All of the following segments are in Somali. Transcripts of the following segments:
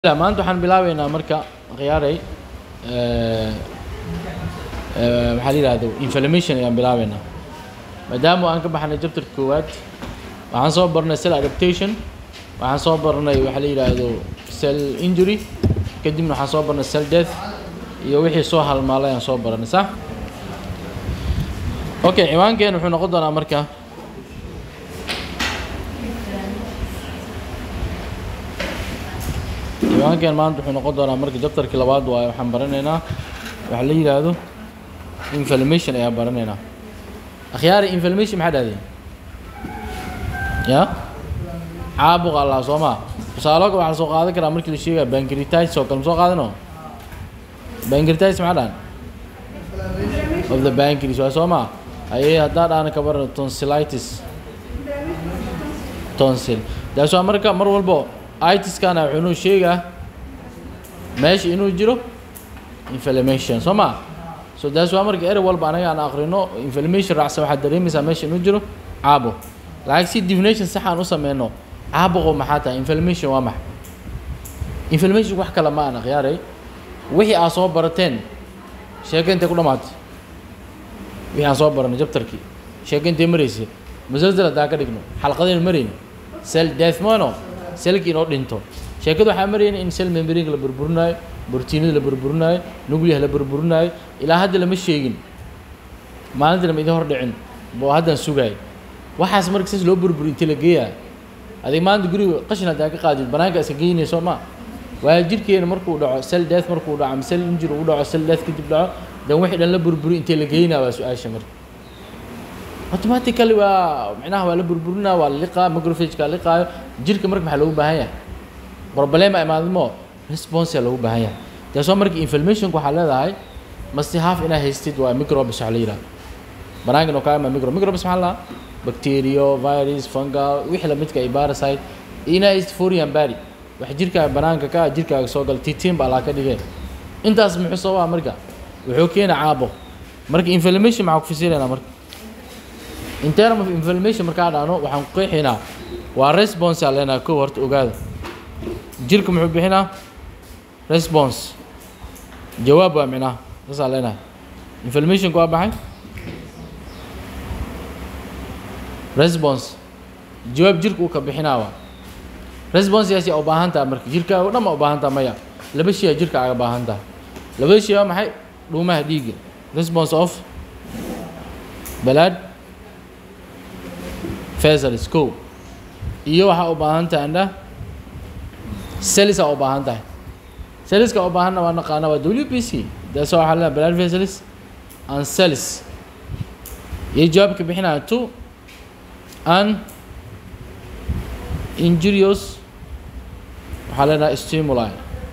maanta waxaan bilaabeynaa marka khiyaaray maxaa la yidhahdo inflammation ayaan bilaabeynaa maadaama aan ka baxnay chapter koowaad waxaan soo barnay cell adaptation waxaan soo barnay waxaa la yidhaahdo cell injury kadibna waxaan soo barnay cell death iyo wixii soo halmaalay aan soo baranay sax okay ciwaankeen wuxuu noqon doonaa marka ciwaankeen maanta wuxuu noqon doonaa marka jabtarkii labaad waaye waxaan baranaynaa waxa la yidhaahdo inflammation ayaan baranaynaa akhyaari inflammation maxaa dhahdeen ya caabuq allah soo maa tusaaloga waxaa soo qaadan karaa markii la sheegaya pancreatitis oo kale ma soo qaadano pancreatitis maxaa dhahan of the pancreas waa soo maa ayay haddaa dhahna ka baran tonsillitis tonsil taas waa marka mar walbo itiskana wuxuu inuu sheegaa meesha inuu jiro inflammation soo ma so taas waa marka erey walba anaga aan akrino inflammation raacsan waxaad dareemaysaa meesha inuu jiro caabuq laakiin si definition sax aan u sameyno caabuqo maxaa tahay inflammation waa maxa inflammation wax kale ma aan akhyaaray wixii aad soo barateen sheeka intay ku dhamaatay wixii aan soo baranay jabtarkii sheeka intay maraysay musalsal haddaa ka dhigno xalqadaynu marayno cell death mono selkii inoo dhinto sheekada waxaa marayna in cell membrane la burburinaayo borotiinada la burburinaayo nuclear la burburinaayo ilaa hadda lama sheegin maalinta lama idin hor dhicin boo haddaan sugaay waxaas marka sis loo burburi inta la geeyaa adig maanta guriga qashin haddaa ka qaadid banaanka iska geynayso ma waayo jirkeena markuu dhaco cell death markuu dhaco ama cell injury uu dhaco cell death kadib dhaco dan wixii dhan la burburi intee la geynaa waa su-aasha marka automatically waa micnaha waa la burburinaa waa la liqaa microphageka liqaayo jirka marka maxaa loogu baahan yahay problema imaadmo response aa loogu baahan yahay taasoo marka inflammationka waxaa leedahay masti half inaa haystid waa microbes waxaa la yidhaha banaankan oo kaama micro microbes maxaa lahaa bacterio virus fungal wixii lamidka ay parasite inaa haystid foreign body wax jirkaaga banaanka ka ah jirkaaga soo gala titiin baa laa ka dhigeen intaas muxuu sababaa marka wuxuu keena caabuq marka inflammation maxaa ku fasilaynaa marka in term of inflammation markaa dhahno waxaan ku qeexaynaa waa response aa leenaha kow horta ogaada jirka muxuu bixinaa response jawaab waa micnaha saasaa leenahay inflammationka waa baxay response jawaab jirka uu ka bixinaa waa responseyaasi aa u baahan taha marka jirkaaga o dhan ma u baahan taha maya laba shay aa jirka aaga baahan taha labada shay waa maxay dhuumaha dhiigga response of blood vessels ko iyo waxaa u baahan tahay andha cells aa u baahan tahay cellska u baahanna waa naqaana waa w b c daas waxaa leedahay blood vessels and cells iyo jawaabka bixinaya to an injurious waxaa leenahay stimuli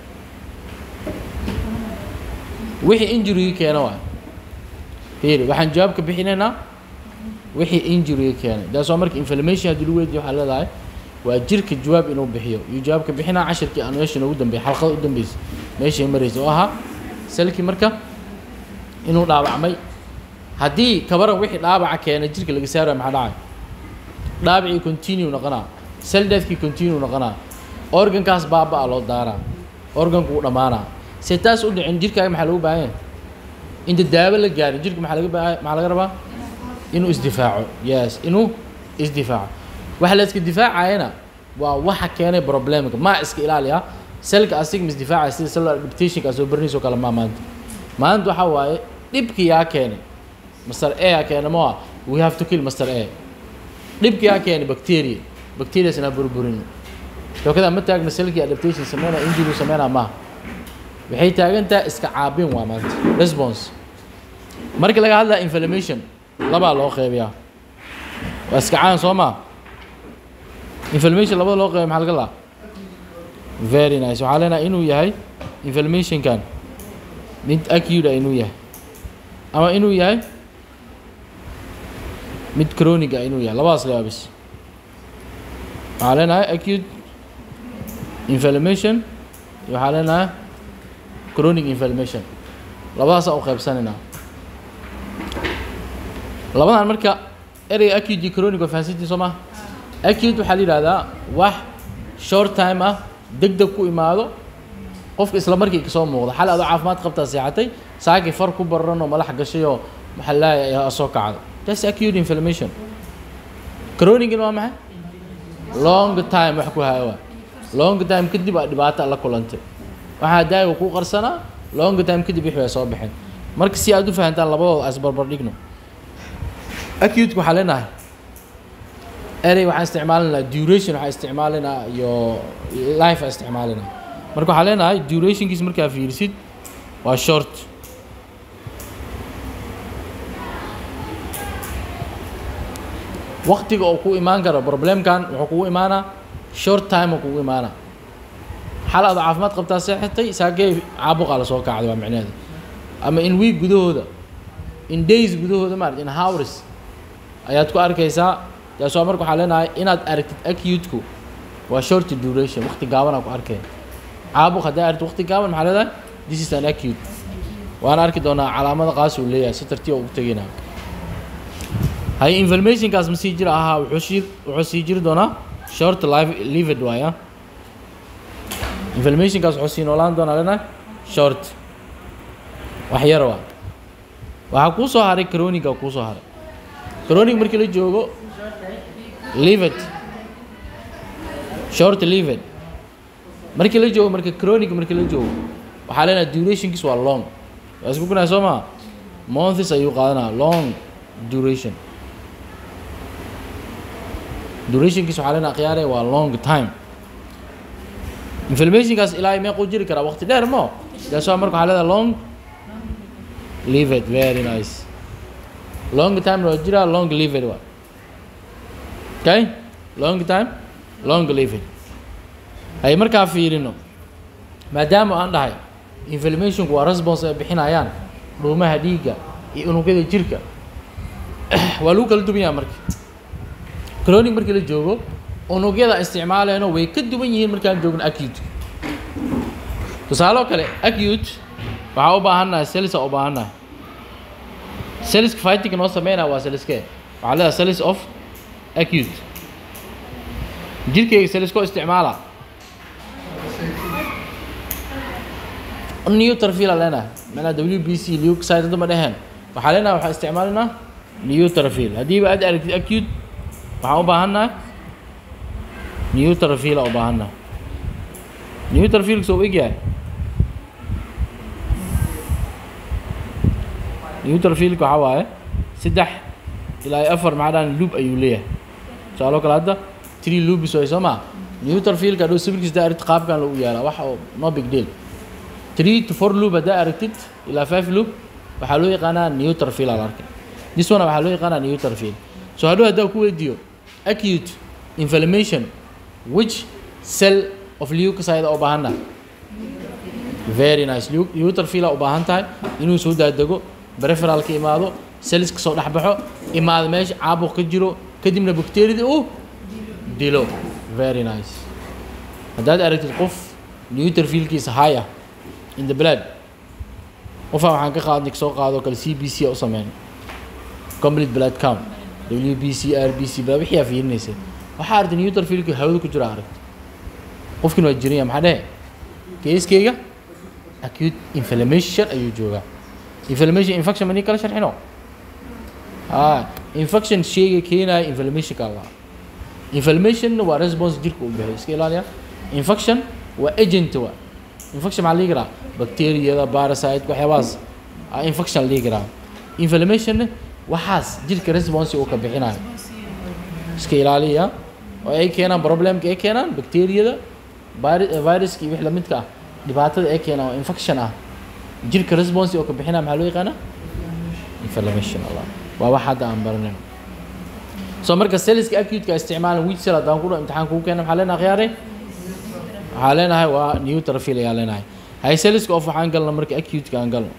wixii injury keena waay fiiri waxaan jawaabka bixinaynaa wixii injury keenay taas waa marka inflammation haddii lagu weydiyo waxaa leedahay waa jirka jawaab inuu bixiyo iyo jawaabka bixinaa cashirkii aan meesha noogu dambeeyay xalqada u dambeysay meeshay maraysa oo ahaa selkii marka inuu dhaawacmay haddii kabaran wixii dhaawaca keenay jirka laga saaraya maxaa dhacay dhaawacii continue noqonaa cell deathkii continue noqonaa organkaas baaba-a loo daaraa organku uu dhammaanaa se taas u dhicin jirkaaga maxaa lagu baahan yahay inta daawo la gaarin jirka maxaa laga baa maxaa laga rabaa inuu isdifaaco yes inuu isdifaaco waxa la iska difaacayana waa waxa keenay problemka ma iska ilaaliya selka asiga ma isdifaacaya sida cellular adaptationka soo barinayso kale ma maanta maanta waxaa waaye dhibki yaa keenay master a yaa keenay ma we have to kill master a dhibki yaa keenay bacteria bacteria sana burburin shokada ma taagna selkii adaptation sameynaa injury sameynaa maaha waxay taagantaha iska caabin waa maanta response markii laga hadlaya inflammation labaa loo qeybiyaa waa iska caan soo maa inflammation labada loo qeybiya maxaa laga laa very nice waxaa leenahay inuu yahay inflammationkan mid acute inuu yahay ama inuu yahay mid chronic ah inuu yahay labadaas leeyaa bis waxaa leenahay acute inflammation iyo waxaa leenahay chronic inflammation labadaasaa u qaybsanaynaa labadan marka ereyga acute iyo chronic waa fahansantiin soo maa acute waxaa la yidhahdaa wax short time ah deg deg ku imaado qofka isla markii kasoo muuqda xal adoo caafimaad qabtaa seexatay saakii far ku bararan oo malax gashay oo maxaa laayaa soo kacdo that's acute inflammation chronigin waa maxay long time wax ku haya waa long time kadib aa dhibaato la kulantay waxaa daaga ku qarsanaa long time kadib wixii ay soo baxeen marka si aad u fahantaan labadooda as barbar dhigno acute waxaa leenahay erey waxaan isticmaalinaa duration waxaan isticmaalinaa iyo life aan isticmaalinaa marka waxaa leenahay durationkiis markaa fiirisid waa short waqtiga oo ku imaan karo problemkan wuxuu kugu imaanaa short time oo kugu imaanaa xal aad caafimaad qabtaa seexatay saagee caabuqaa lasoo kacday waa micnaheeda ama in week gudahooda in days gudahooda maarata in hours ayaad ku arkaysaa taas waa marka waxaa leenahay inaad aragtid acute-ku waa short duration waqti gaabanaa ku arkaya caabuq haddaa aragtid waqti gaaban maxaa leedahay this is an acute waana arki doonaa calaamada qaas uu leeyahay si tartiib ugu tegaynaa hay informationkaas ma sii jira ahaa wuxuu sii wuxuu sii jiri doonaa short life lived waaya informationkaas wuxuu sii noolaan doonaa leenahay short wax yar waa waxaa kuu soo haray croniga kuu soo haray cronic markii la joogo lived short lived markii la joogo marka cronic markii la joogo waxaa leenahay durationkiis waa long waa isku gunaya soo maa months ayuu qaadanaa long duration durationkiis waxaa leenahay khiyaare waa long time inflammationkaas ilaa meequu jiri karaa waqti dheer mo daas waa marka waxaa leedahay long lived very nice long time waa jiraa long lived waa okay long time long lived hay markaa fiirino maadaama aan dhahay inflammationku waa response ay bixinayaan dhuumaha dhiigga iyo unugyada jirka waa lagu kala duwan yaha marka cronic markii la joogo unugyada isticmaaleyno way ka duwan yihiin markaan joogno acute tusaale oo kale acute waxaa u baahannahay celsa u baahannahay celiska fightinga noo sameynaya waa celiskee waxaa leedahay celis of acute jirkeyga celiskoo isticmaala neutrofil aa leenahay macnaha w b c leucide hadda ma dheheen waxaa leenahay waxaa isticmaalinaa neutrofil haddiiba aad aragtid acute waxaan u baahannahay neutrofil aa u baahannahay neutrofilka soo egyahay neutrofilka waxaa waaye saddex ilaa iyo afar macdaan loop ayuu leeyahay tusaaloo kale hadda three loops way soo maa neutrofilka hadhow sawirkiis haddaa aragtid qaabkan lagu yaalaa wax oo no big deal three to four loop haddaa aragtid ilaa five loop waxaa loo yaqaanaa neutrofil al arkay this one waxaa loo yaqaanaa neutrofil so hadhow haddaa ku weydiiyo acute inflammation which cell of leukocyte u baahanna very nice neutrofil u baahan tahay inuu soo daadego preferalka imaado cellska soo dhexbaxo imaado meesha caabuq ka jiro kadibna bacteriada uu dilo very nice haddaad aragtid qof neutrofilkiisa high ah in the blood qofaa waxaan ka qaadnay soo qaado kale c b c a u sameyn complete blood count w b c r b c blood wixii aa fiirinaysa waxaa aragtay neutrofilki hawada ku jira aragtay qofkin waa jiranya maxaa dhehe keiskeyga acute inflammation ayuu joogaa inflammation infection mani kala sharxino ha infection sheyga keenaya inflammationka allah inflammation waa response jirka u bixiyo iska ilaaliya infection waa agent waa infection maxaa lii karaa bacteriyada parasite waxyaabahaas a infection lii karaa inflammation waxaas jirka response uu ka bixinayo iska ilaaliya oo ay keenaan problemka ay keenaan bacteriyada viruska iyo wix lamidka ah dhibaatada ay keenaan oo infection ah jirka response oo ka bixinaya maxaa loo yaqaanaa inflammation allah waa wax hadda aan baranayno so marka cellska acute-ka isticmaalan which cell haddaan ku dhaho imtixaan kugu keena maxaa leenahay khiyaare waxaa leenahay waa neutrofil ayaa leenahay hay cellska of waxaan galna marka acute-ka aan galno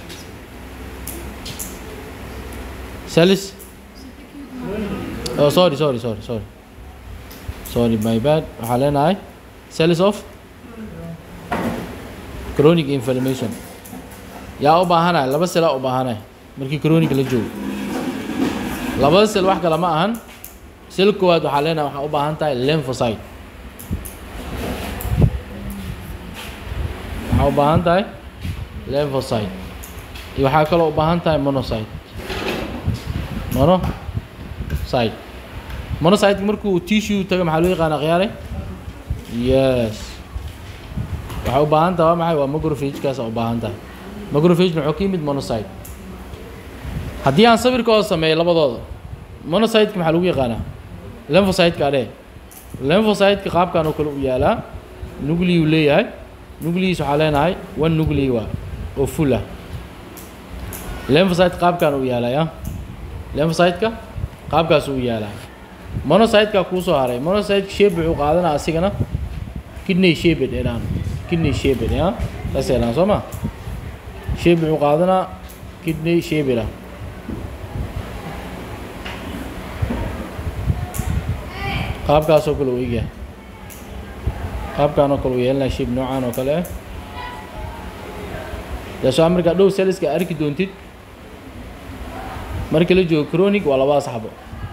cells oh sorry sorry sorry sorry sorry my bad waxaa leenahay cells of chronic inflammation yaa u baahanaya laba selaa u baahanaya markii chronic la joogo labada sel wax kale ma ahan sel koowaad waxaa leenahay waxaa u baahan tahay lymphocyte waxaa u baahan tahay lymphocyte iyo waxaa kaloo u baahan tahay monocyte monocyte monocyte markuu tissue tago maxaa loo yaqaana khiyaare yes waxay u baahan tahay waa maxay waa macrophage-kaas u baahan tahay macrophage wuxuu ka yimid monocyte haddii aan sawirka oo sameeyo labadooda monocyte-ka maxaa lagu yaqaanaa lymphocyte-ka adhe lymphocyte-ka qaabkan oo kale u yaalaa nuclei uu leeyahay nucleis waxaa leenahay one nuclei waa oo full ah lymphocyte qaabkan uu yaalaya lymphocyte-ka qaabkaas uu yaalaa monocyte-ka kuu soo haray monocyte shape wuxuu qaadanaa asigana kidney shaped edhaan kidney shaped ya saas edhaan soo ma shape wuxuu qaadanaa kidney shaped ah qaabkaasoo kale uu egyahay qaabkaan oo kale uu yeelanaya shape noocaan oo kale ah daasoo markaa dhow selliska arki doontid marka la joogo chronic waa labada saxbo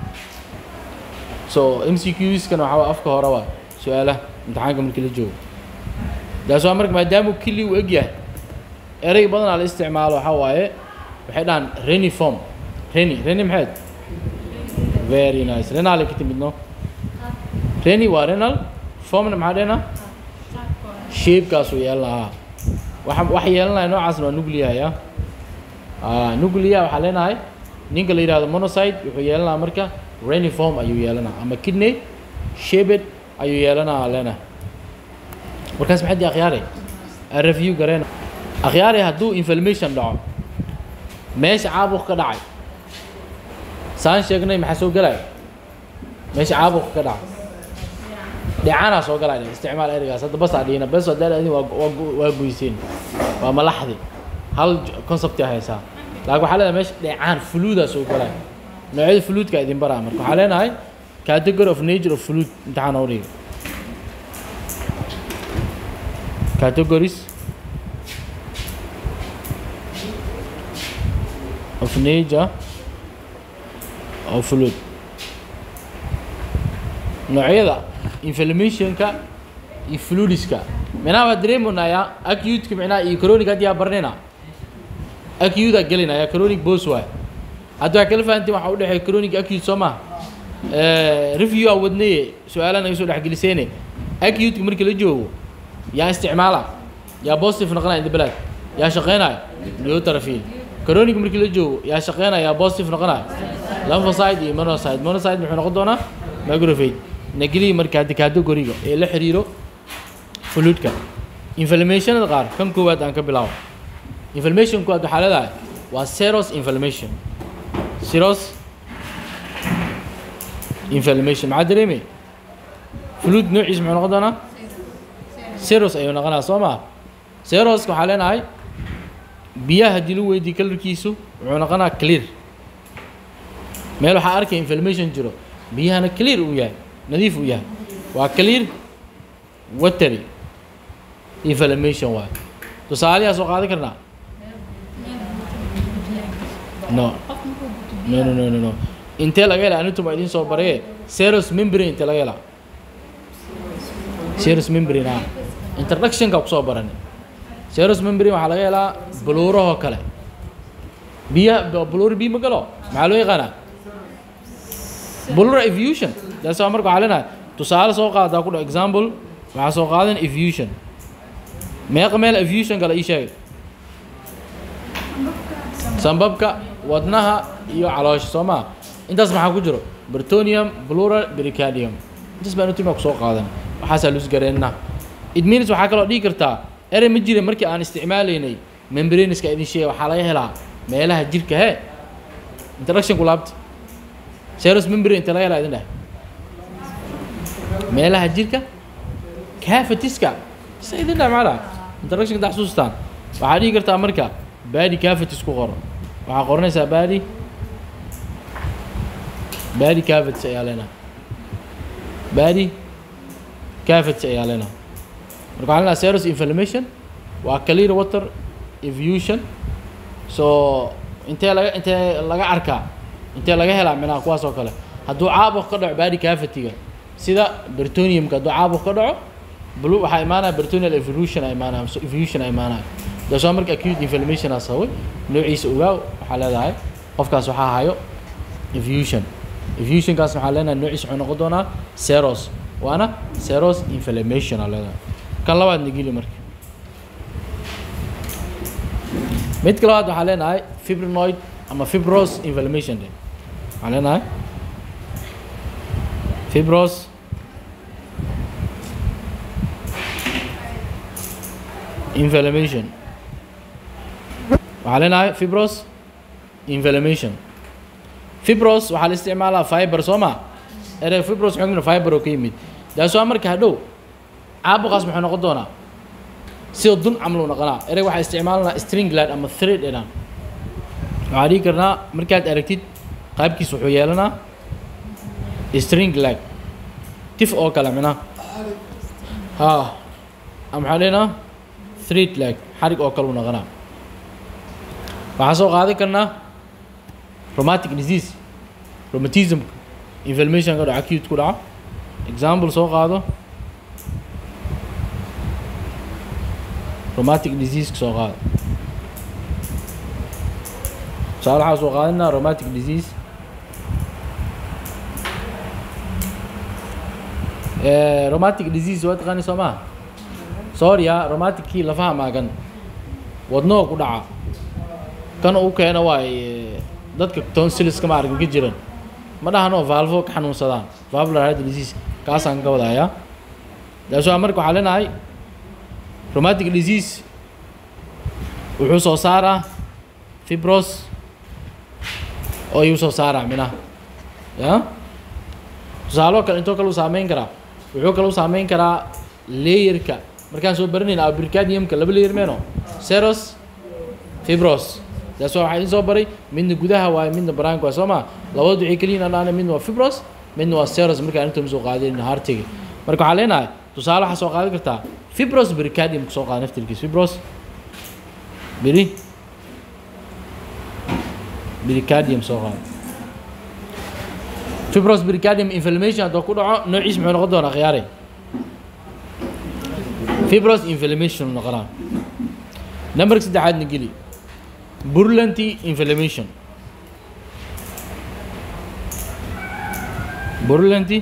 so m c qskana waxaa waa afka hore waa su-aalaha imtixaanka markii la joogo daasoo marka maadaama kili uu eg yahay erey badanaa la isticmaalo waxaa waaye waxay dhahaan reniform reni reni maxayd very nice renal ay ka timid no reni waa renal formna maxaa dhehna shape-kaasuu yeelan lahaa waxa waxa yeelanaya noocaasna waa nucleaya nuclea waxaa leenahay ninka la yihahdo monocyte wuxuu yeelanaha marka reniform ayuu yeelanaa ama kidney shaped ayuu yeelanaa leenahay markaas maxay dii akhyaare review gareen akhyaare hadduu inflammation dhaco meesha caabuq ka dhacay saan sheegnay maxaa soo gelaya meesha caabuq ka dhacay dheecaanaa soo galaya isticmaal ereygaas hadda basaa dhihina bes haddaa adin waa waa goyseen waa malaxdi hal concept aa haysaa laakiin waxaa leedahay meesha dheecaan fuluudaa soo galaya noocyada fuluudka idin baraa marka waxaa leenahay category of nature of fluid imtixaan oo dhiga categories of nature of fluid noocyada inflammationka iyo fluidiska micnaha waa dareemonayaa acute-ka micnaha iyo chronic haddii aa barnina acute aa gelinaya chronic bos waay hadda waxaa kala fahantiin waxaa u dhexeeya chronic acute soo maha review aa wadnaye su-aalaha naga soo dhexgeliseene acute-ka markii la joogo yaa isticmaala yaa positive noqonaya inda belad yaa shaqeynaya neotrafil chronic markii la joogo yaa shaqeynaya yaa positive noqonaya lymphocyte iyo monocyte monocyte muxuu noqon doonaa macrophage nageliyi marka hadda categoriga ee la xiriiro fluidka inflammationada qaar kan koowaad aan ka bilaabo inflammation koowaad waxaa leedahay waa seros inflammation seros inflammation maxaa dareemay fluid noociis muxuu noqon doonaa seros ayuu noqonaa soo maa seroska waxaa leenahay biyaha haddii lagu weydiiyo kalarkiisu wuxuu noqonaa clear meel waxaa arkaya inflammation jiro biyahana clear uu yahay nadiif uu yahay waa clear watery inflammation waay tusaalayaa soo qaadan karnaa no no no no no no intee laga helaa anitum idiin soo baraye seros membrane intee laga helaa seros membrane ah introductionka kusoo barani seros membrane waxaa laga helaa buluurahoo kale biyaha buluur biyo ma galo maxaa loo yaqaanaa buluur efusion daas waa marka waxaa leenahay tusaale soo qaadataa ku dha example waxaa soo qaadan efusion meeqa meel efusion kale ii sheegay sambabka wadnaha iyo caloosha soo maa intaas maxaa ku jiro bertonium plural pericardium intaas baan utima kusoo qaadan waxaasaa lus gareenna it means waxaa kaloo dhihi kartaa erey ma jira markii aan isticmaalaynay membraniska idin sheegay waxaa laga helaa meelaha jirka he introduction ku laabta seros membrane inta laga helaa idin dheh meelaha jirka cavitiska sa idin dheh macala introduction da xasuustaan waxaa dhihi kartaa marka badi cavities ku qoro waxaa qoranaysaa badi badi cavities ayaa leenahay badi cavities ayaa leenahay marka waxaa leenahay seros inflammation waa clear water efusion so intee laga intee laga arkaa intee laga helaa minaha kuwaas oo kale hadduu caabuq ka dhaco badi cavity-ga sida bertoniumka hadduu caabuq ka dhaco blue waxaa imaanaya peritoneal evolution a imaanaya so evolution a imaanaya dasoo marka acute inflammation aa sababay noociisa ogaaw waxaa leedahay qofkaas waxaa hayo evolution evolutionkaas waxaa leenahay noociisa wuxuu noqon doonaa seros waana seros inflammation aa leedahay kan labaad nagili marka midka labaad waxaa leenahay fibrinoid ama fibros inflammation de waxaa leenahay fibros inflammation waxaa leenahay fibros inflammation fibros waxaa la isticmaalaa fiber soo ma erey fibros xugna fiber oo ka yimid daasoo marka hadhow caabuqaas muxuu noqon doonaa sida dun camal uu noqonaa erey waxaa isticmaalanaa string lad ama thread edhan waxaa dhihi karnaa markaad aragtid qaybkiis wuxuu yeelanaa string lag tif oo kale mina ha maxaa dhenaa thread lag xarig oo kale uu noqonaa waxaan soo qaadan karnaa rheumatic disease rheumatism inflammation ka dhaco acute ku dhaco example soo qaado rheumatic disease ka soo qaado tusaale waxaa soo qaadanaa rheumatic disease rheumatic disease waa taqaani soo maha sorya rheumatic-kii lafaha maagan wadnoo ku dhaca kan uu keena waay dadka tonsiliska ma arkan ka jiran ma dhahano valvo ka xanuunsadaan valvular heart disease kaasaan ka wadayaa daasoo marka waxaa leenahay rheumatic disease wuxuu soo saaraa fibros oo ayuu soo saaraa minaha ya tusaaloo kale intoo kale u saameyn karaa wuxuu kale u saameyn karaa layerka markaan soo baranayna abricadiumka laba layer meeno seros fibros taas waa waxaa idin soo baray midna gudaha waaye midna banaanka waaye soo ma labadood waxay keliyiin aan dhahna midna waa fibros midna waa seros markaan inta soo qaadin hartiga marka waxaa leenahay tusaale waxaa soo qaadan kartaa fibros bricadium ka soo qaada naftirkiis fibros biri bricadium soo qaada fibros bricadium inflammation haddoo ku dhaco noociis muxuu noqon doonaa khiyaare fibros inflammation noqonaa numberka saddexaadna geli burlanty inflammation burlanty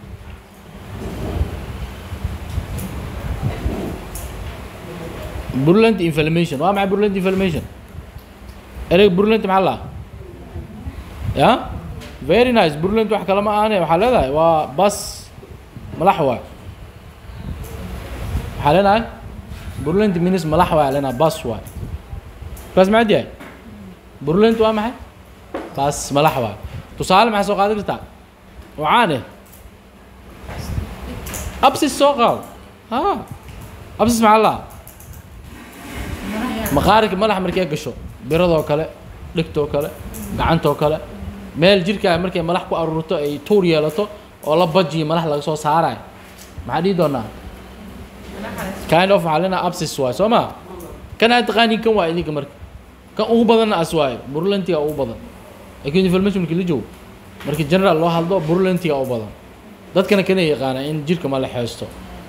burlant inflammation waa maxay burlant inflammation ereyga burlant maxaa la ya very nice burlant wax kale ma ahane waxaa leedahay waa bas malax waay waxaa leenahay burlant minis malax waay leenahay bas waay bas maxaad yahay burlant waa maxay bas malax waay tusaale maxaa soo qaadan kartaa wacaane absis soo qaado ha absis maxaa la maqaarika madaxa markay gasho biradoo kale dhigtoo kale gacantoo kale meel jirkaa markay malax ku aruurto ay tuur yeelato oo la bajiyo malax laga soo saarayo maxaa dhihi doonaa kind of waxaa leenaha absis waay soo ma kan aad taqaaniin kan waa idinka marka kan ugu badanna as waayo burlantiga ugu badan laakiin information markii la joogo markii general loo hadlo burlantiga u badan dadkana kana yaqaana in jirka ma la xeesto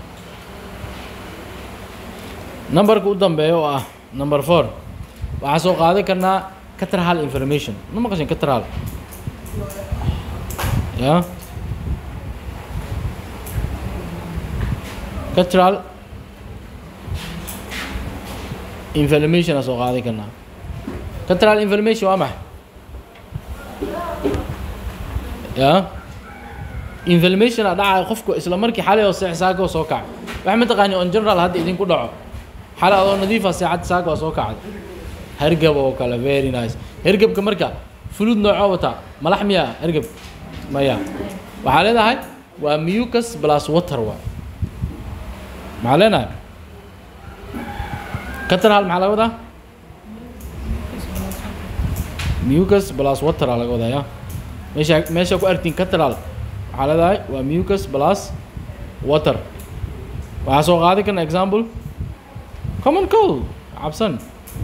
numberka u dambeeya oo ah number four waxaa soo qaadan karnaa catral information ma maqashin catral ya catral inflammation aa soo qaadan karnaa catral inflammation waa maxay ya inflammation aa dhacaya qofku isla markii xalay oo seex saaka oo soo kaca waxa ma taqaani on general hadda idinku dhaco xalay adoo nadiifa seexad saaka oo soo kacda hergab oo kale very nice hergebka marka fulud noocoo wataa malax miyaa hergeb maya waxaa leedahay waa mucus plus water waay maxaa leenahay catral maxaa laga wadaa mucus plus water aa laga wadaa ya meesha meesha ku artiin catral waxaa leedahay waa mucus plus water waxaa soo qaadan karna example common cold cabsan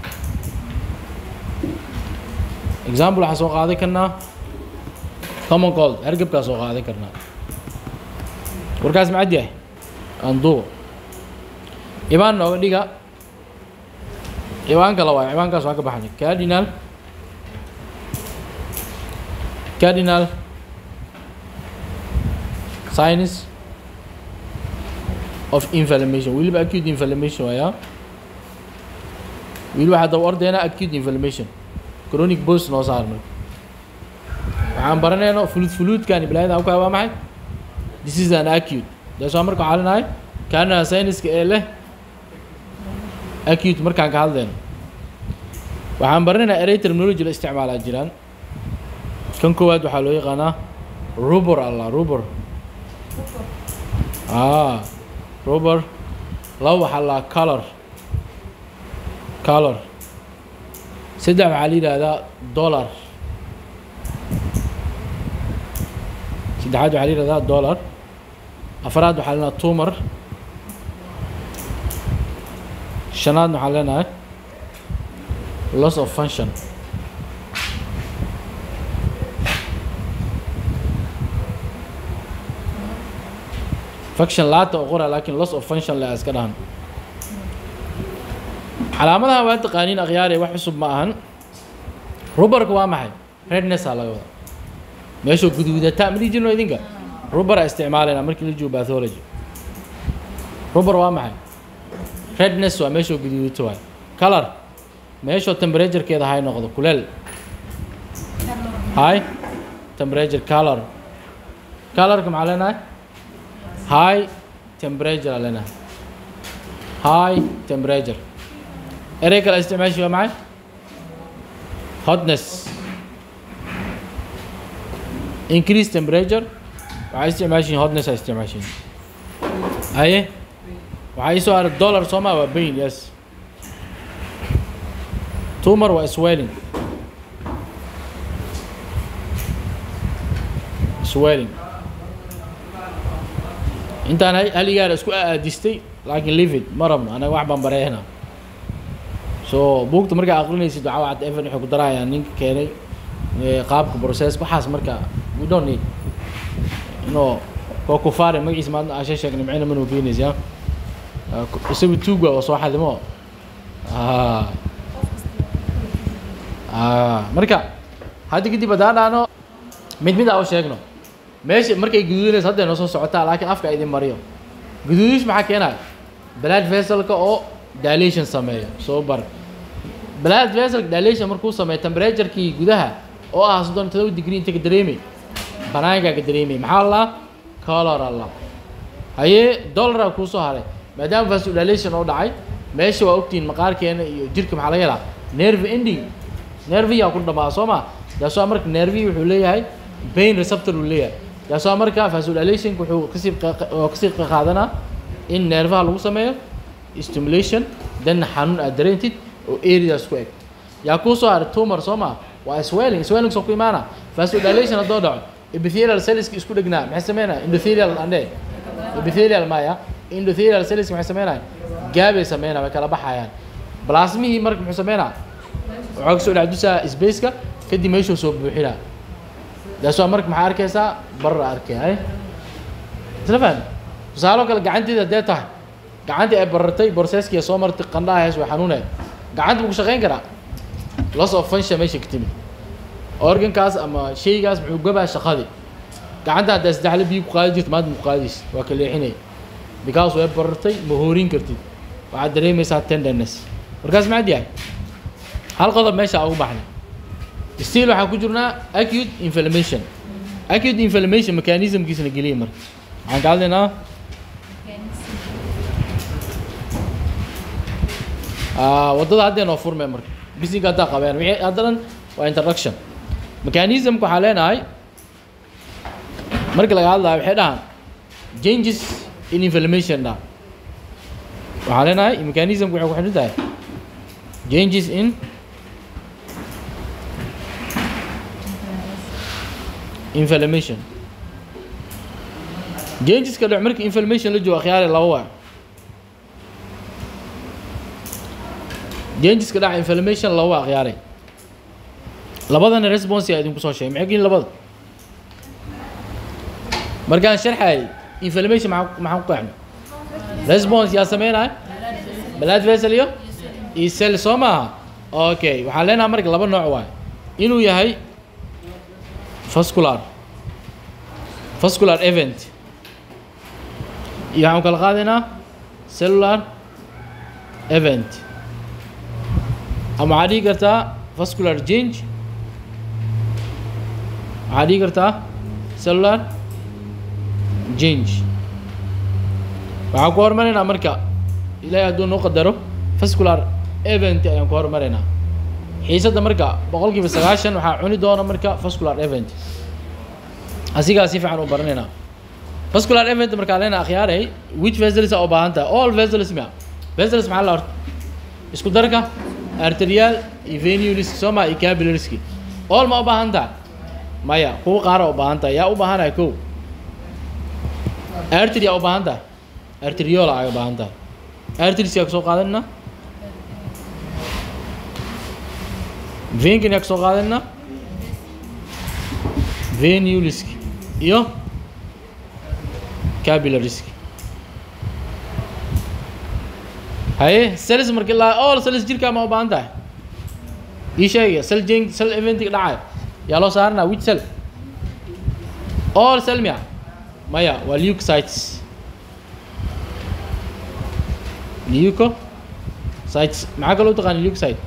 example waxaa soo qaadan karnaa common cold hergebkaa soo qaadan karnaa warkaas macad yahay anduuq ciwaan nooga dhiga ciwaan kale waay ciwaankaas waan ka baxnay cardinal cardinal science of inflammation weliba acute inflammation waaya weliba waxaa daba ordeena acute inflammation chronic bos noo saar marka waxaan baranayno fuluud fuluudkan bilaayada aan ku waa maxay this is an acute daas waa marka waxaa leenahay cardinal scienceska ee leh acute markaan ka hadlayno waxaan baranaynaa erey terminology la isticmaalaa jiraan kan koowaad waxaa loo yaqaanaa rubor allah rubor ah rubor laba waxaa la color color saddex waxaa la yidhaahdaa dollar saddexaad waxaa la yidhahdaa dollar afaraad waxaa la yidhahdaa tumor shanaad waxaan leenahay loss of function function laata oo qora laakiin loss of function le iska dhahan calaamadaha waa taqaaniin akhyaare wax cusub ma ahan rubarka waa maxay rednessaa laga wadaa meeshuu guduudata ma dhihi jirno idinka rubara isticmaalayna markii la joogo bathology rubar waa maxay redness waa meeshuu guduudato waay color meeshuu temperaturekeeda hay noqdo kuleel high temperature color colorka maxaa leenahay high temperature aa leenahay high temperature erey kale isticmaashi waa maxay hotness increase temperature waxay isticmaashiin hotness ay isticmaashiin haye waxaa ii soo haray dollar sooma waa bain yes tumor waa swelling swelling intaan haligaara isku aadistay laakiin livid ma rabno anaga wax baan bareehna so buugta markaa aqrinaysid waxaa waxaad evan waxay ku darayaan ninka keenay qaabka process waxaas marka we don't need no waa kufaare magaciisa maadna aasha sheegnay macina manuu keenaysa isagu tuug waa soo xadimo marka hadda kadib haddaan dhahno mid mid aa u sheegno meesha markay guduudinayso hadday noo soo socotaa laakiin afka idin mariyo guduudish maxaa keenaya blood vesselka oo dilation sameeyo soo bar blood vesselka dilation markuu sameeyo temperaturekii gudaha oo ah soddon todoba degree inta ka dareemay banaankaa ka dareemay maxaa la color alla haye dollaraa kuu soo haray maadaama vasodilation oo dhacay meesha waa ogtihiin maqaarkeena iyo jirka maxaa laga helaa nerve ending nerviyaa ku dhamaa soo ma daasoo marka nervi wuxuu leeyahay pain receptor uu leeyahay daasoo marka vasodilationka wuxuu kasii kasii qaadanaa in nervaha lagu sameeyo stimulation then xanuun aad dareentid oo areas ku eg yaa kuu soo haray tumor soo ma waa swelling swelling soo ku imaana vasodilation haddoo dhaco epithelial cellska isku dhegnaa maxay sameynaya endothelial andhe epithelial maya endothelial cells maxay sameynaya gaabay sameynaya way kala baxayaan plasmihii marka muxuu sameynaya waxaa kasoo dhex dusaa spaceka kadib meeshuu soo buuxinaa daasoo marka maxaa arkaysaa barar arkay hay isla fahmi tusaalo kale gacanteeda haddee tahay gacantii ay barartay borseskiya soo martay qandhaha hees way xanuuneed gacanta ma ku shaqayn karaa loss of function meesha ka timid organkaas ama shaygaas muxuu gabaa shaqadii gacanta haddaa saddexle biyo ku qaadi jirta maanta ma ku qaadaysa waa ka leexinaya because way barartay ma hoorin kartid waxaad dareemaysaa tenderness markaas maxaad yahay hal qodob meesha ugu baxnay still waxaan ku jirnaa acute inflammation acute inflammation mechanismkiisana geliya marka waxaan ka hadlaynaa waddada haddee noo furmay marka bisinka haddaa qabeen wixii haddanan waa introduction mechanismka waxaa leenahay marka laga hadlayo waxay dhahaan changes in inflammation dha waxaa leenahay mechanismka waxay ku xidhan tahay changes in inflammation changeska dhac marka inflammation la joogo akhyaare laba waa changeska dhaca inflammation laba waa akhyaare labadana response yaa idinku soo sheegay maxay yihiin labada markaan sharxay inflammation maxaa maxaan ku qeexnay response yaa sameynaya blood vessel iyo iyo cell soo maaha okay waxaan leenahay marka laba nooc waay inuu yahay vascular vascular event iyo waxaan kala qaadaynaa cellular event ama waxaad dhihi kartaa vascular change waxaad dhihi kartaa cellular change waxaan ku hormaraynaa marka ilaahay hadduu noo qadaro vascular event ayaan ku hormaraynaa xiisadda marka boqol kiiba sagaashan waxaa cuni doona marka vascular event asigaa si fiican u baranaynaa vascular event markaa leena akhyaaray which vessels aa u baahan tahay all vessels mia vessels maxaa la horta isku darka arterial iyo venulisk soo maa iyo capillariski all ma u baahan tahay maya kuwa qaara u baahan tahay yaa u baahanahay kow artery yaa u baahan tahay arteriola ay u baahan tahay arteries yaa kasoo qaadanina venkan yaa kasoo qaadanina venulisk iyo capillarisk haye cells marka ilaa all cells jirkaa ma u baahan tahay ii sheegaya cell jeng cell eventiga dhacaya yaa loo saaranaa which cell all cell miya maya waa leukocytes leukocytes maxaa kaloo u taqaana leukocyte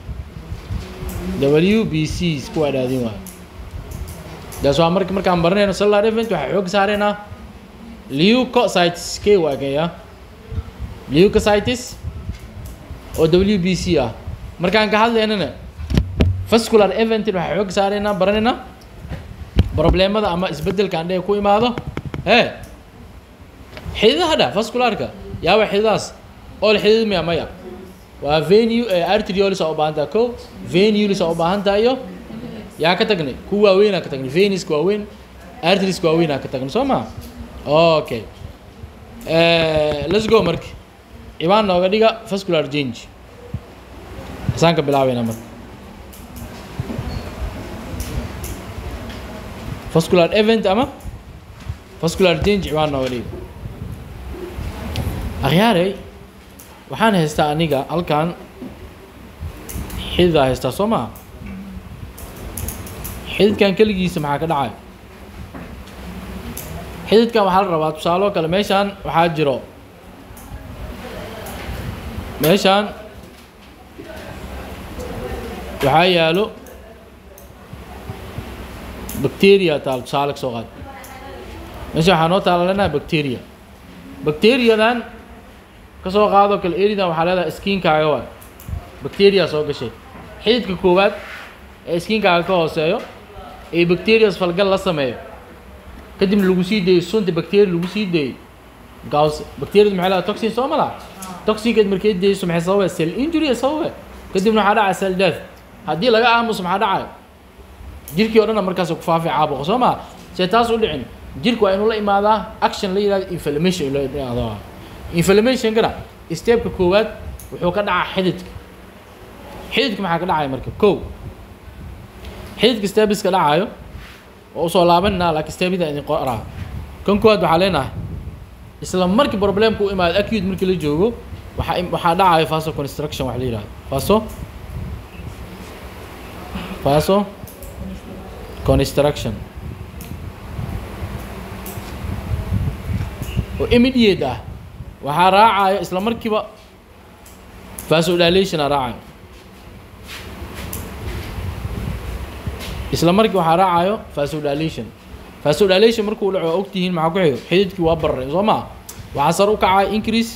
w b c isku adhaadin waay daas waa marka markaan baranayno cellular event waxaa xoog saaraynaa leukocytes k waa kaya leukocytes oo w b c ah markaan ka hadlaynana vascular event waxaa xoog saaraynaa baranaynaa problemada ama isbedelkaan dhee ku imaado hee xididaha dha vascularka yaaba xididaas ool xidid miya maya waa venu arteriolis aa u baahan tahay ko venulis aa u baahan tahay iyo yaa ka tagnay kuwa waaweynaa ka tagnay veniska waaweyn arteriska waaweynaa ka tagnay soo maa okay let's go marka ciwaan nooga dhiga vascular change hasaan ka bilaabayna marka vascular event ama vascular change ciwaan nooga dhiga akhyaarey waxaan haystaa aniga halkan xididaa haystaa soo maha xididkan keligiisa maxaa ka dhacaya xididkan waxaa la rabaa tusaaloo kale meeshaan waxaa jiro meeshaan waxaa yaalo bacteria taal tusaale ka soo qaad meesha waxaa noo taala leenahay bacteria bacteriadan ka soo qaadoo kale eridan waxaa leedahay skiinkaaga waay bacteria soo gashay xididka koowaad ee skiinkaaga ka hooseeyo ee bacterias falgal la sameeyo kadibna lagu sii dayo sunta bacteria lagu sii daeyey gaws bacteriada maxay leedahay toxin soo ma laha toxinkeed markay dayeyso maxay sababe cell injury sababe kadibna waxaa dhacaya cell death haddii laga aamuso maxaa dhacaya jirkii o dhanna markaas ku faafay caabuqa soo maa see taas u dhicin jirku waa inuu la imaadaa action la yihahdo inflammation la yihahdo inflammationkana stepka koowaad wuxuu ka dhacaa xididka xididka maxaa ka dhacaya marka kow xididka stebiska dhacayo oo usoo laabanina laakiin stebida idin qoraa kan koowaad waxaa leenahay isla markii problemka u imaado acute markii la joogo waxaa waxaa dhacayo faso construction wax la yihahdo faso faso construction oo immediate ah waxaa raacayo isla markiiba vasodilation a raacayo isla markii waxaa raacayo vasodilation vasodilation markuu dhaco waa ogtihiin maxaa ku xigo xididkii waa bararay soo maa waxaa sar u kacaya increase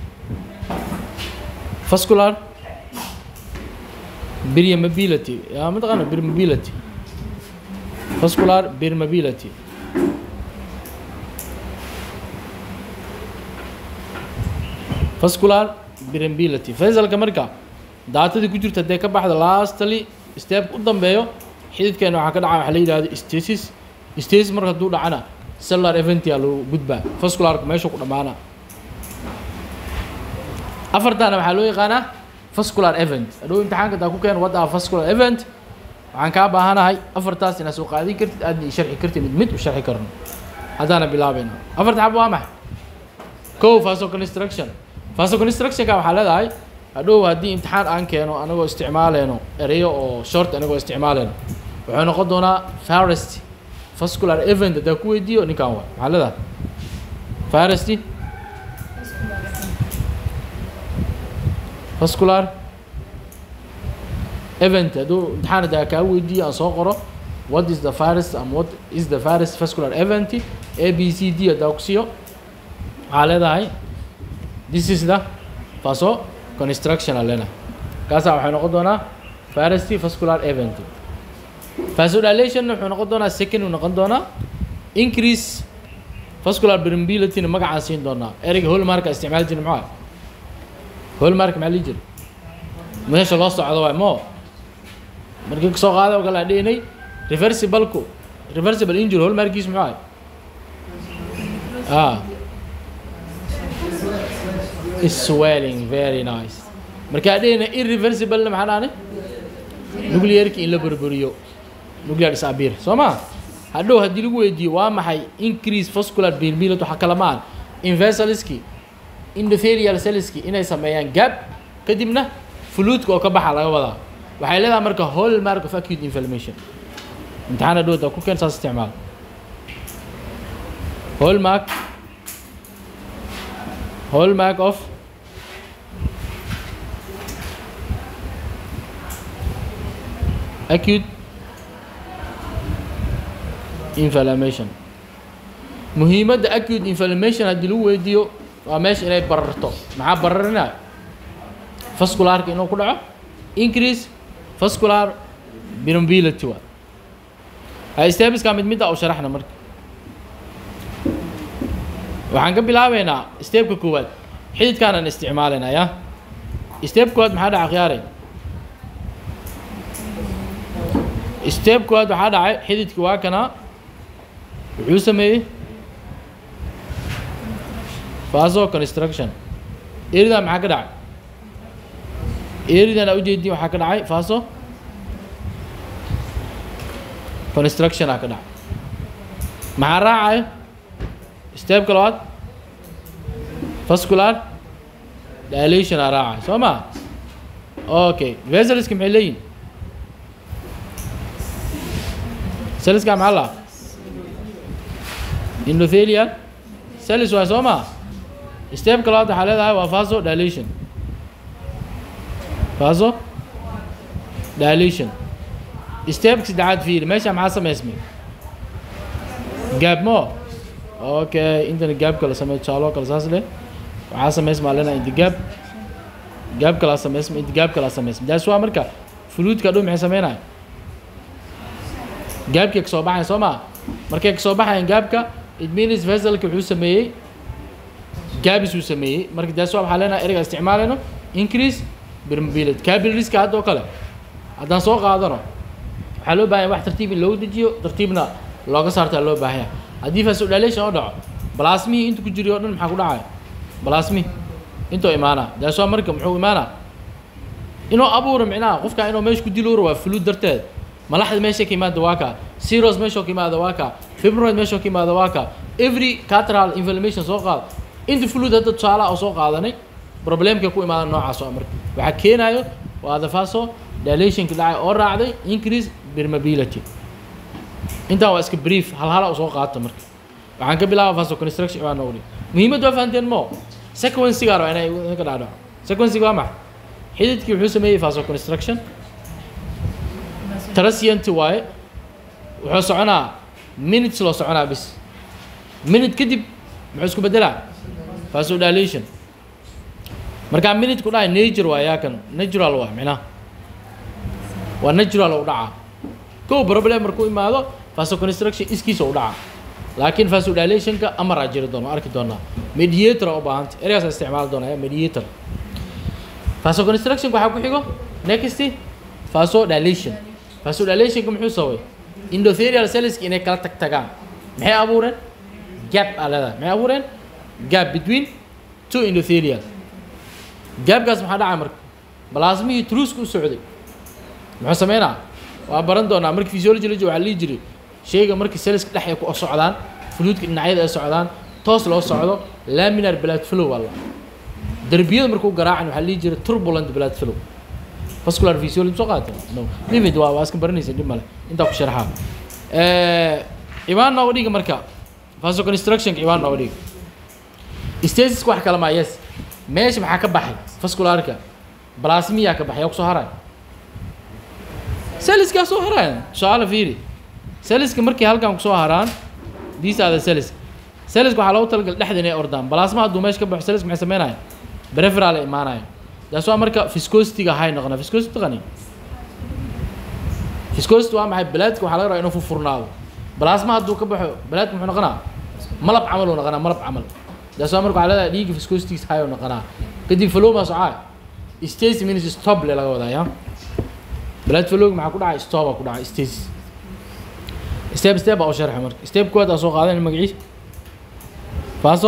vascular permeability yaa mataqaana permeability vascular permeability vascular permeability fasalka marka daatadii ku jirta haddee ka baxda lastly step u dambeeyo xididkeena waxaa ka dhaca waxa la yidhahdo stasis stasis marka hadduu dhacana cellular eventia lagu gudbaa vascularka meesha ku dhammaana afartaana waxaa loo yaqaanaa vascular event hadhow imtixaanka taa ku keen what are vascular event waxaan kaa baahanahay afartaas inaad soo qaadin kartid aadna ii sharxi kartid mid mid u sharxi karno haddaana bilaabayna afarta xab waa maxay kow vaso construction vasoconstructionka waxaa leedahay hadhow haddii imtixaan aan keeno anagoo isticmaaleyno ereyo oo short anagoo isticmaaleyno wuxuu noqon doonaa farest vascular event haddaa ku weydiiyo ninkan waa maxaa leedahay farest vascular event hadduu imtixaan haddaa kaa weydiiyo aan soo qoro what is the virus and what is the virus vascular event a b c d haddaa ku siiyo waxaa leedahay this is the vaso construction aan leenahay kaasaa waxay noqon doonaa virus vascular event vasodilation wuxuu noqon doonaa second uu noqon doonaa increase vascular permeability magacaan siin doonaa ereyga holmarka isticmaali jirna maxaa holmark maxaa lii jira meesha loo socdo waay mo markii kasoo qaada oo kale aan dhihinay reversibleku reversible injury holmarkiis muxuu ahay ah swelling very nice markaa dhihina irreversible maxaa dhahani nuclearki in la burburiyo nuclear disabir soo ma hadhow haddii lagu weydiiyo waa maxay increase vascular permeability waxaa kala ma aan invesaliski endothelial cellski inay sameeyaan gap kadibna fluidka oo ka baxa laga wadaa waxay leedahay marka hallmark of acute inflammation imtixaan hadhow daa ku keen saas isticmaal hallmark hallmark of acute inflammation muhiimadda acute inflammation haddii lagu weydiiyo waa meesha inay bararto maxaa bararinaya vascularka inuu ku dhaco increase vascular permeability waa ha stabiska mid midda u sharaxna marka waxaan ka bilaabeynaa stepka koowaad xididkaanaan isticmaalayna ya step koowaad maxaa dhaca khiyaaray step koowaad waxaa dhacay xididki waa kanaa wuxuu sameeyey vaso construction eridan maxaa ka dhacay eridan aa ujeedin waxaa ka dhacay vaso construction aa ka dhacay maxaa raacayo stepka labaad vascular dilation aa raacay soo ma okay veseliska maxay leeyihin seliska maxaa laa endothelial celis waa soo ma stepka labaad waxaa leedahay waa vaso dilation vaso dilation stepka saddexaad fiiri meesha maxaa samaysmay gaab mo okay intana gaab kala samey tusaalo kale saas leh waxaa samaysmaa lena inta gaab gaab kalaa samaysma inta gaab kalaa samaysma daas waa marka fluidka dhow maxay sameynaya gaabkay kasoo baxayan soo maa markay kasoo baxayan gaabka it means veselka wuxuu sameeyey gaabis uu sameeyey marka daas waa waxaa leenahay ereyga isticmaalayno increase permeability capillariska hadda oo kale haddaan soo qaadano waxaa loo baahanya wax tartiib in loogu dejiyo tartiibna looga saartaa loo baahanya haddii vasodilation oo dhaco blasmihii inta ku jiri o dhan maxaa ku dhacaya blasmi intoo imaana daas waa marka muxuu imaana inuu abuuro micnaha qofka inuu meesha ku diluuro waa fluid darteed malaxda meesha ka imaada waa ka seros meesha ka imaada waa ka fibroid meesha ka imaada waa ka every catral inflammation soo qaad inta fluid hadda tusaalaha oo soo qaadanay problemka ku imaada noocaas oo marka waxaa keenayo waa the vaso dilationka dhacay oo raacday increase permeability intaa waa iska brief hal hala u soo qaata marka waxaan ka bilaaba vaso construction waa noqdi muhiimadda waa fahanteen mo sequenciga raba inay ka dhacdhaco sequenciga waa maxay xididkii wuxuu sameeyey vaso construction trasianti waaye wuxuu soconaa minutes loo soconaa bis minute kadib muxuu isku bedelaa vasodilation markaa minute ku dhahay nature waa yaa kan natural waa micnaha waa natural u dhacaa kow problem markuu imaado vasoconstruction iskiisa u dhacaa laakiin vasodilationka amaraa jiri doona arki doonaa mediator u baahanta ereygaas isticmaali doonaya mediator vasoconstruction waxaa ku xigo next vasodilation vasodilationka muxuu sababay endothelial cellska inay kala tag tagaan maxay abuureen gap aa leedahay maxay abuureen gap between two endothelial gaabkaas maxaa dhacay marka balaasmihii truuska u socday muxuu sameynaa waa baran doonaa marka physiology la joogo waxaa lihi jiray shayga marka cellska dhex ay ku socdaan fluidka dhinacyada ay socdaan toos loo socdo laminar blood flow waa la derbiyada markuu garaacan waxaa lihi jira turbulent blood flow vascular physiology soo qaatay no livid waa waa iska baranaysa dhib male intaa ku sharaxaa ibaan nooga dhiga marka vasoconstructionka ibaan nooga dhiga stasiska wax kale maa yes meesha maxaa ka baxay vascularka blasmiyaa ka baxay yaa kusoo haray saliskaa soo haraya su-aala fiiri saliska markay halkan kusoo haraan these are the cells saliska waxaa loogu talagalay dhexda inay ordaan balaasma hadduu meesha ka baxo saliska maxay sameynaya breferal ay imaanaya taas waa marka viscosity-ga hay noqonaa viscosity qani viscosity waa maxay balaadka waxaa laga rabaa inuu furfurnaado balaasma hadduu ka baxo balaadka muxuu noqonaa malab camal uu noqonaa malab camal taas waa marka waxaa leedahay dhiigga viscosity hay uu noqonaa kadib flowma socaa stage means stop le laga wadaa ya balaad flowga maxaa ku dhacay stop aa ku dhacay stage step step baa u sharxa marka step koowaad aa soo qaadan magaciisa faaso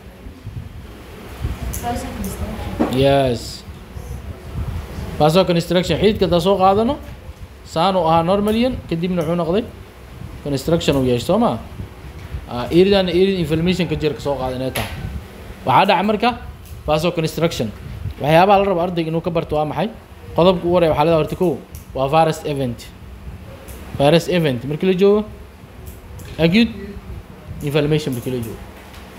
yes faaso construction xididka hadaa soo qaadano saan uu ahaa normalian kadibna wuxuu noqday construction uu yeeshay soo ma iridan irid inflammation ka jirka soo qaada inay tahay waxaa dhaca marka faaso construction waxyaabaha la rabo ardayga inuu ka barto waa maxay qodobka ugu horaya waxaa leedahay horta kow waa virus event virus event markii la joogo acute inflammation markii la joogo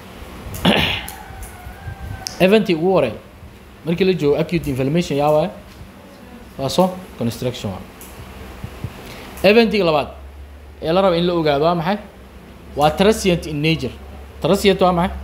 eventii ugu horey markii la joogo acute inflammation yaa waaye waaso construction waa eventiga labaad ee la raba in la ogaado waa maxay waa transient in nature transient waa maxay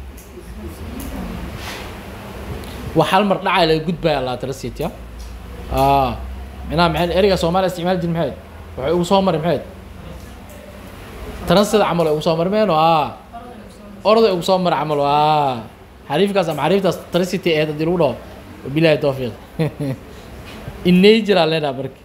wax hal mar dhacay laga gudbaya laa transient ya micnaha maxay ereyga soomaaliya isticmaali jir maxayd waxay ugu soo mari maxayd transida camal ay ugu soo marmeen oo ah orday ugu soo mara camal waa xariifkaas ama xariiftaas tracity eed haddii lagu dhaho wabilahi tawfiiq in nature aa leedaha marka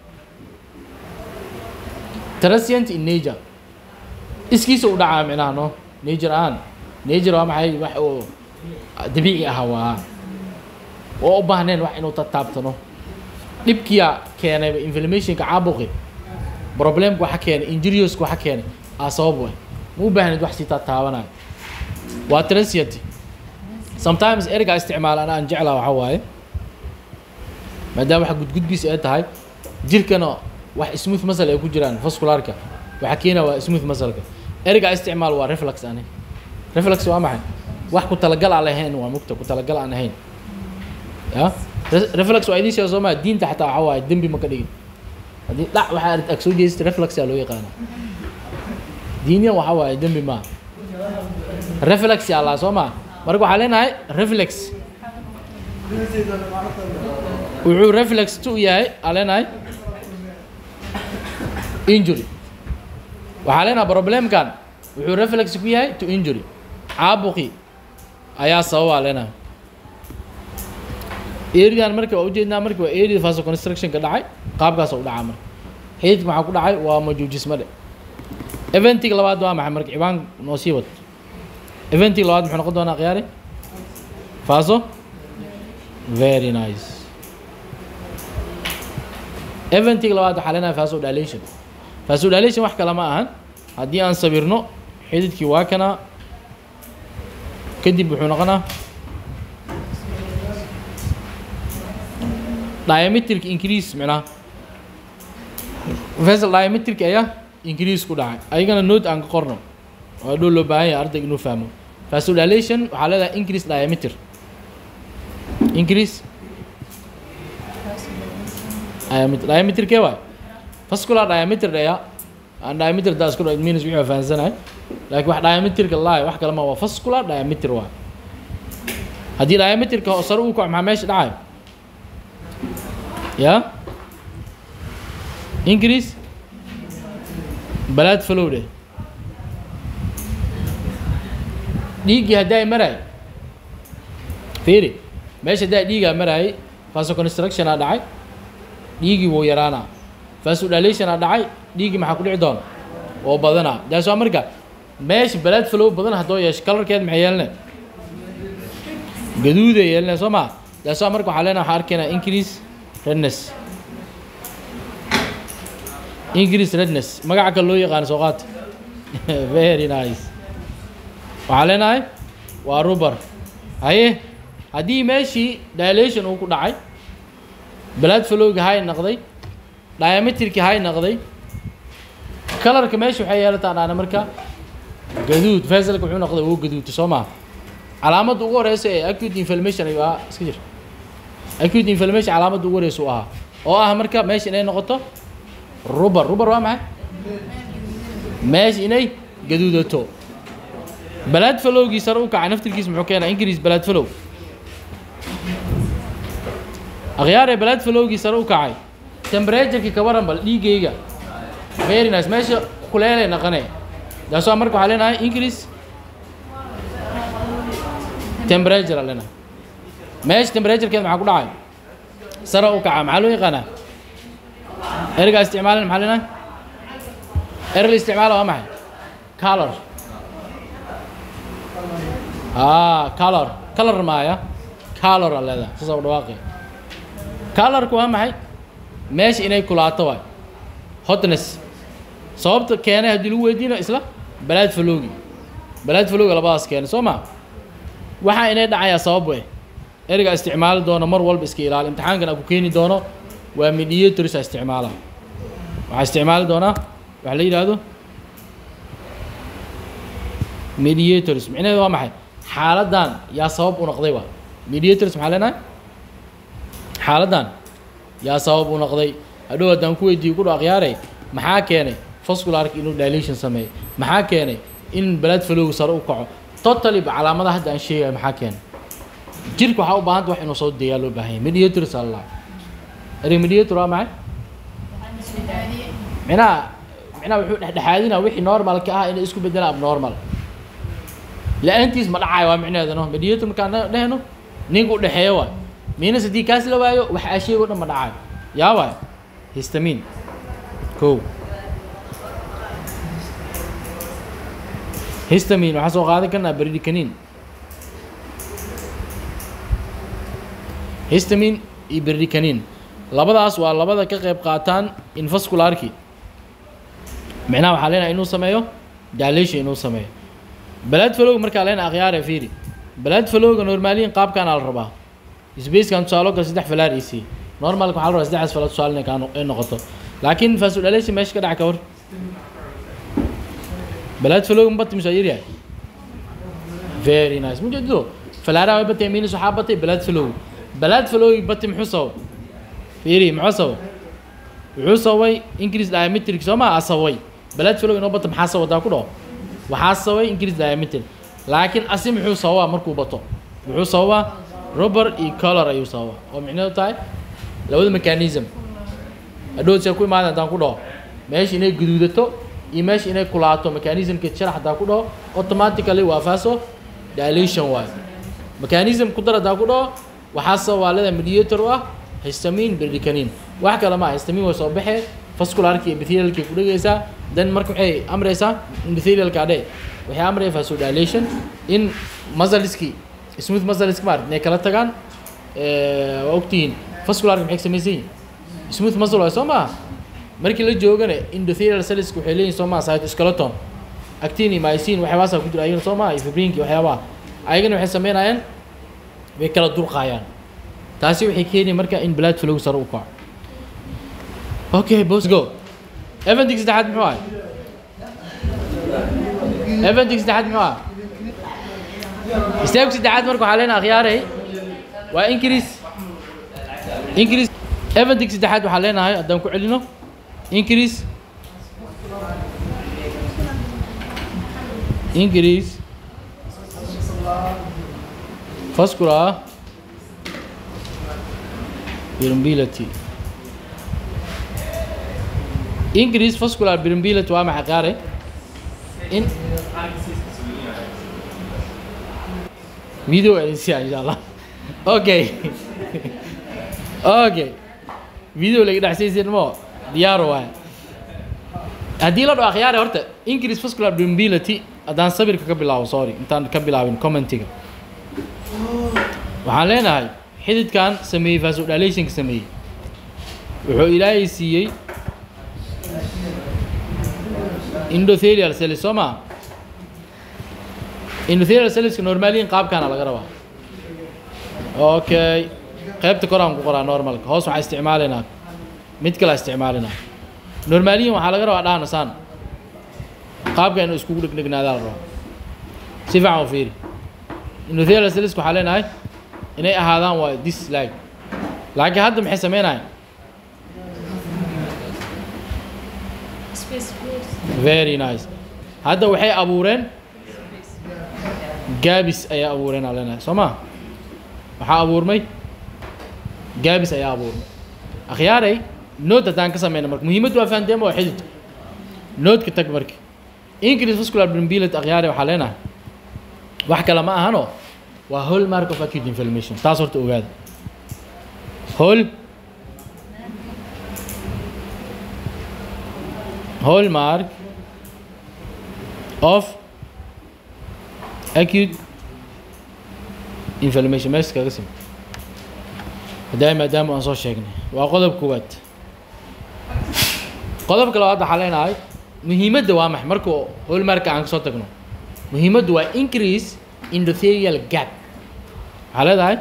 transient in nature iskiisa u dhacaa micnaha no nature aan nature waa maxay wax oo dabiici ah waa oo u baahneen wax inuu tataabtano dhibkiyaa keenayba inflammationka caabuqi problemka waxa keenay injurioska waxa keenay aa sabab way ma u baahneed wax sii taataabanayo waa transient sometimes ereygaa isticmaala ana aan jeclaa waxa waaye maadaama wax gudgudbiis ay tahay jirkana wax smooth muscle ay ku jiraan vascularka waxa keenaya waa smooth muscleka ereygaa isticmaal waa reflex ani reflex waa maxay wax ku talagal aan lahayn waa mugta ku talagal aan ahayn ya reflex waa idiin sheega soo maa diinta xataa waxa waaye dembi ma ka dhigin haddii dhac waxaa ag soo jeestay reflex aa loo yaqaana diiniyan waxa waaye dembi maaha reflex yaa laa soo maa marka waxaa leenahay reflex wuxuu reflex tu yahay aa leenahay injury waxaa leenahay problemkan wuxuu reflex ku yahay to injury caabuqi ayaa sababa leenahay eridan marka waa ujeednaa marka waa area faso constructionka dhacay qaabkaas u dhacaa marka xididka maxaa ku dhacay waa majuujismade eventiga labaad waa maxay marka cibaan noo sii wad eventiga labaad muxuu noqon doonaa khiyaari faso very nice eventiga labaad waxaa leenahay faso dilation faso dilation wax kale ma ahan haddii aan sawirno xididkii waa kana kadib wuxuu noqonaa diametric increase micnaha vessel diametric ayaa increase ku dhacay ayagana note aan ka qorno waa dhow loo baahan yahay ardayga inuu fahmo vasodilation waxaa leedahay increase diameter increase diameter diameter kee waay vascular diameter dhaya aan diameter daa isku means wixii fahansanahay laakiin wax diameterka laay wax kale ma waa vascular diameter waay haddii diameterka sare uu kaco maxaa meesha dhacayo ya increase balaad flow dheh dhiiggii haddaa maraay fiiri meesha haddaa dhiigaa maraayay faso constructionaa dhacay dhiiggii wuu yaraanaa vasodilationa dhacay dhiiggii maxaa ku dhici doona oo badanaa daas waa marka meesha balaad flow badan haddoo yeesho kalarkeed maxay yeelne gaduuday yeelne soo maa daas waa marka waxaa leenaha waxaa arkaynaa increase redness increase redness magaca kale loo yaqaano soo qaata very nice waxaa leenahay waa rubar haye haddii meeshii dilation uu ku dhacay blood flowga hay noqday diameterki hay noqday kalarka meesha waxay yeelataa dhaana marka gaduud veselka wuxuu noqday wuu gaduudta soo maha calaamadda ugu horeysa ee acute inflammation ayuu ahaa iska jir acute inflammation calaamadda ugu horeysa u ahaa oo ah marka meesha inay noqoto rubar rubar waa maxay meesha inay gaduudato balaad falowgii sare u kacay naftirkiisa muxuu keenaa increase balaad falow akhyaaree balaad falowgii sare u kacay temperatureki ka waran bal dhiigayga very nice meesha kuleelay naqane daasoo marka waxaa leenahay increase temperature aa leenahay meesha temperaturekeeda maxaa ku dhacay sare u kaca maxaa loo yaqaanaa ergaa isticmaalin maxaa leenahay erga isticmaala waa maxay color ah color color maaya color aa leedahay saasa u dhawaaqay colorku waa maxay meesha inay kulaato waay hotness sababta keenay haddii lagu weydiino isla balaad faloogi balaad faloogi labadaas keenay soo ma waxaa inay dhacayaa sabab we ereyga isticmaali doono mar walba iska ilaali imtixaankan aan ku keeni doono waa mediators a isticmaala waxaa isticmaali doonaa waxa la yidhaahdo mediators micnaheedu waa maxay xaaladdan yaa sabab u noqday waa mediators maxaa leenahay xaaladdan yaa sabab u noqday hadhow haddaan ku weydiiyo ku dho akhyaarey maxaa keenay vascularka inuu dilation sameeyo maxaa keenay in blood flow sare u kaco totally calaamadaha hadda aan sheegayo maxaa keenay jirka waxaa u baahanta wax inuu soo deeyaa loo baahan yahay mediators aa lalahay erey mediator waa maxay micnaha micnaha wuxuu dhexdhexaadinaa wixii normalka ah inay isku bedelaan abnormal la-aantiis ma dhacayo waa micnaheeda no mediator markaan dhehno ninka u dhexeeyo waay miinas haddii kaas la waayo wax aa sheego dhan ma dhacayo yaa waay histamin kow histamin waxaa soo qaadan karnaa berdikanin histamin iyo berdikanin labadaas waa labada ka qayb qaataan infascularki micnaha waxaa leenahay inuu sameeyo dilation inuu sameeyo balaad falowga markaa leena akhyaare fiiri balaad falowga normaaliyin qaabkaana la rabaa spacekan tusaalo kale saddex falaar isi normalka waxaa la rabaa saddexdaas falaar tusaale inay kaa ay noqoto laakiin vasodilation meesha ka dhaca ka war balaad falowga ma batay mise waa yaryahay very nice mujeedido falaaraha way batay minis waxaa batay balaad falowga balaad falowgi batay muxuu sabab fiiri muxuu sabab wuxuu sababay increase diametric soo ma asabay balaad falowga inoo bata maxaa sabadaa ku dhaho waxaa sababay increase diametric laakiin asi muxuu sababaa markuu bato wuxuu sababaa rubber iyo color ayuu sababaa oo micnaheedu tahay labada mechanism hadhow see ku imaada haddaan ku dhaho meesha inay guduudato iyo meesha inay kulaato mechanismka sharax haddaan ku dhaho automatically waa faso dilation waay mechanism ku dar haddaan ku dhaho waxaa sababaa leeda mediator u ah histamin berdikanin wax kale ma histamin way soo baxee vascularki iyo epithelialki ku dhegaysaa then marka waxay amraysaa epithelialka adhe waxay amraya vasodilation in muscleski smooth muscleski maarata inay kala tagaan waa ogtihiin vascularka maxay samaysan yihin smooth muscle waay soo maha markii la joogana endothelial celleska waxay leeyihin soo maha cytoskeleton actin iyo mycin waxyaabahaasa ku jira ayagana soo maha iyo fibrinki waxyaabaha ayagana waxay sameynayaan way kala durqaayaan taasi waxay keenaya marka in blood flow sare u kaco okay boss go eventig saddexaad muxuu ahay eventig saddexaad muxuu ahay istaagku saddexaad marka waxaa leenaha akhyaaray waa increase increase eventig saddexaad waxaa leenahay haddaan ku celino increase increase vascular permeability increase vascular permeability waa maxay qaare in video edinsiya insha allah okay okay video laga dhexsaysin mo diyaaro waay haddii la dhao akhyaare horta increase vascular permeability haddaan sabirka ka bilaabo sorry intaan ka bilaabin commentiga waxaan leenahay xididkan sameeyey vasodilationka sameeyey wuxuu ilaahay siiyey endothelial cells soo maa endothelial cellska normaaliyin qaabkaana laga rabaa okay qaybta koraan ku qoraa normalka hoos waxaa isticmaalaynaa mid kale isticmaalinaa normaliyan waxaa laga rabaa dhahana saan qaabka inuu iskugu dhegdhegnaadaa la rabaa si fiican u fiiri endothelial cells waxaa leenahay inay ahaadaan waa this like laakiin hadda maxay sameynayaan Space space. very nice hadda waxay abuureen gaabis ayaa abuureen aa leenahay soo ma waxaa abuurmay gaabis ayaa abuurmay akhyaaray nood haddaan ka sameyna marka muhiimaddu waa fahanteema waa xidid noodka tag marka increase vascular permeability akhyaaray waxaa leenahay wax kale ma ahano waa hallmark of acute inflammation taas horta ogaada hall hallmark of acute inflammation meesha kaga sim hadaa maadaama aan soo sheegnay waa qodob koowaad qodobka labaad waxaa leenahay muhiimadda waa maxay marka hallmarka aan kasoo tagno muhiimaddu waa increase endothelial gap waxaa leedahay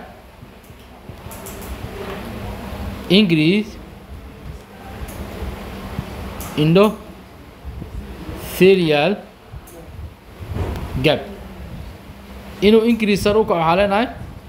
increase endothelial gap inuu increase sar u kaco waxaa leenahay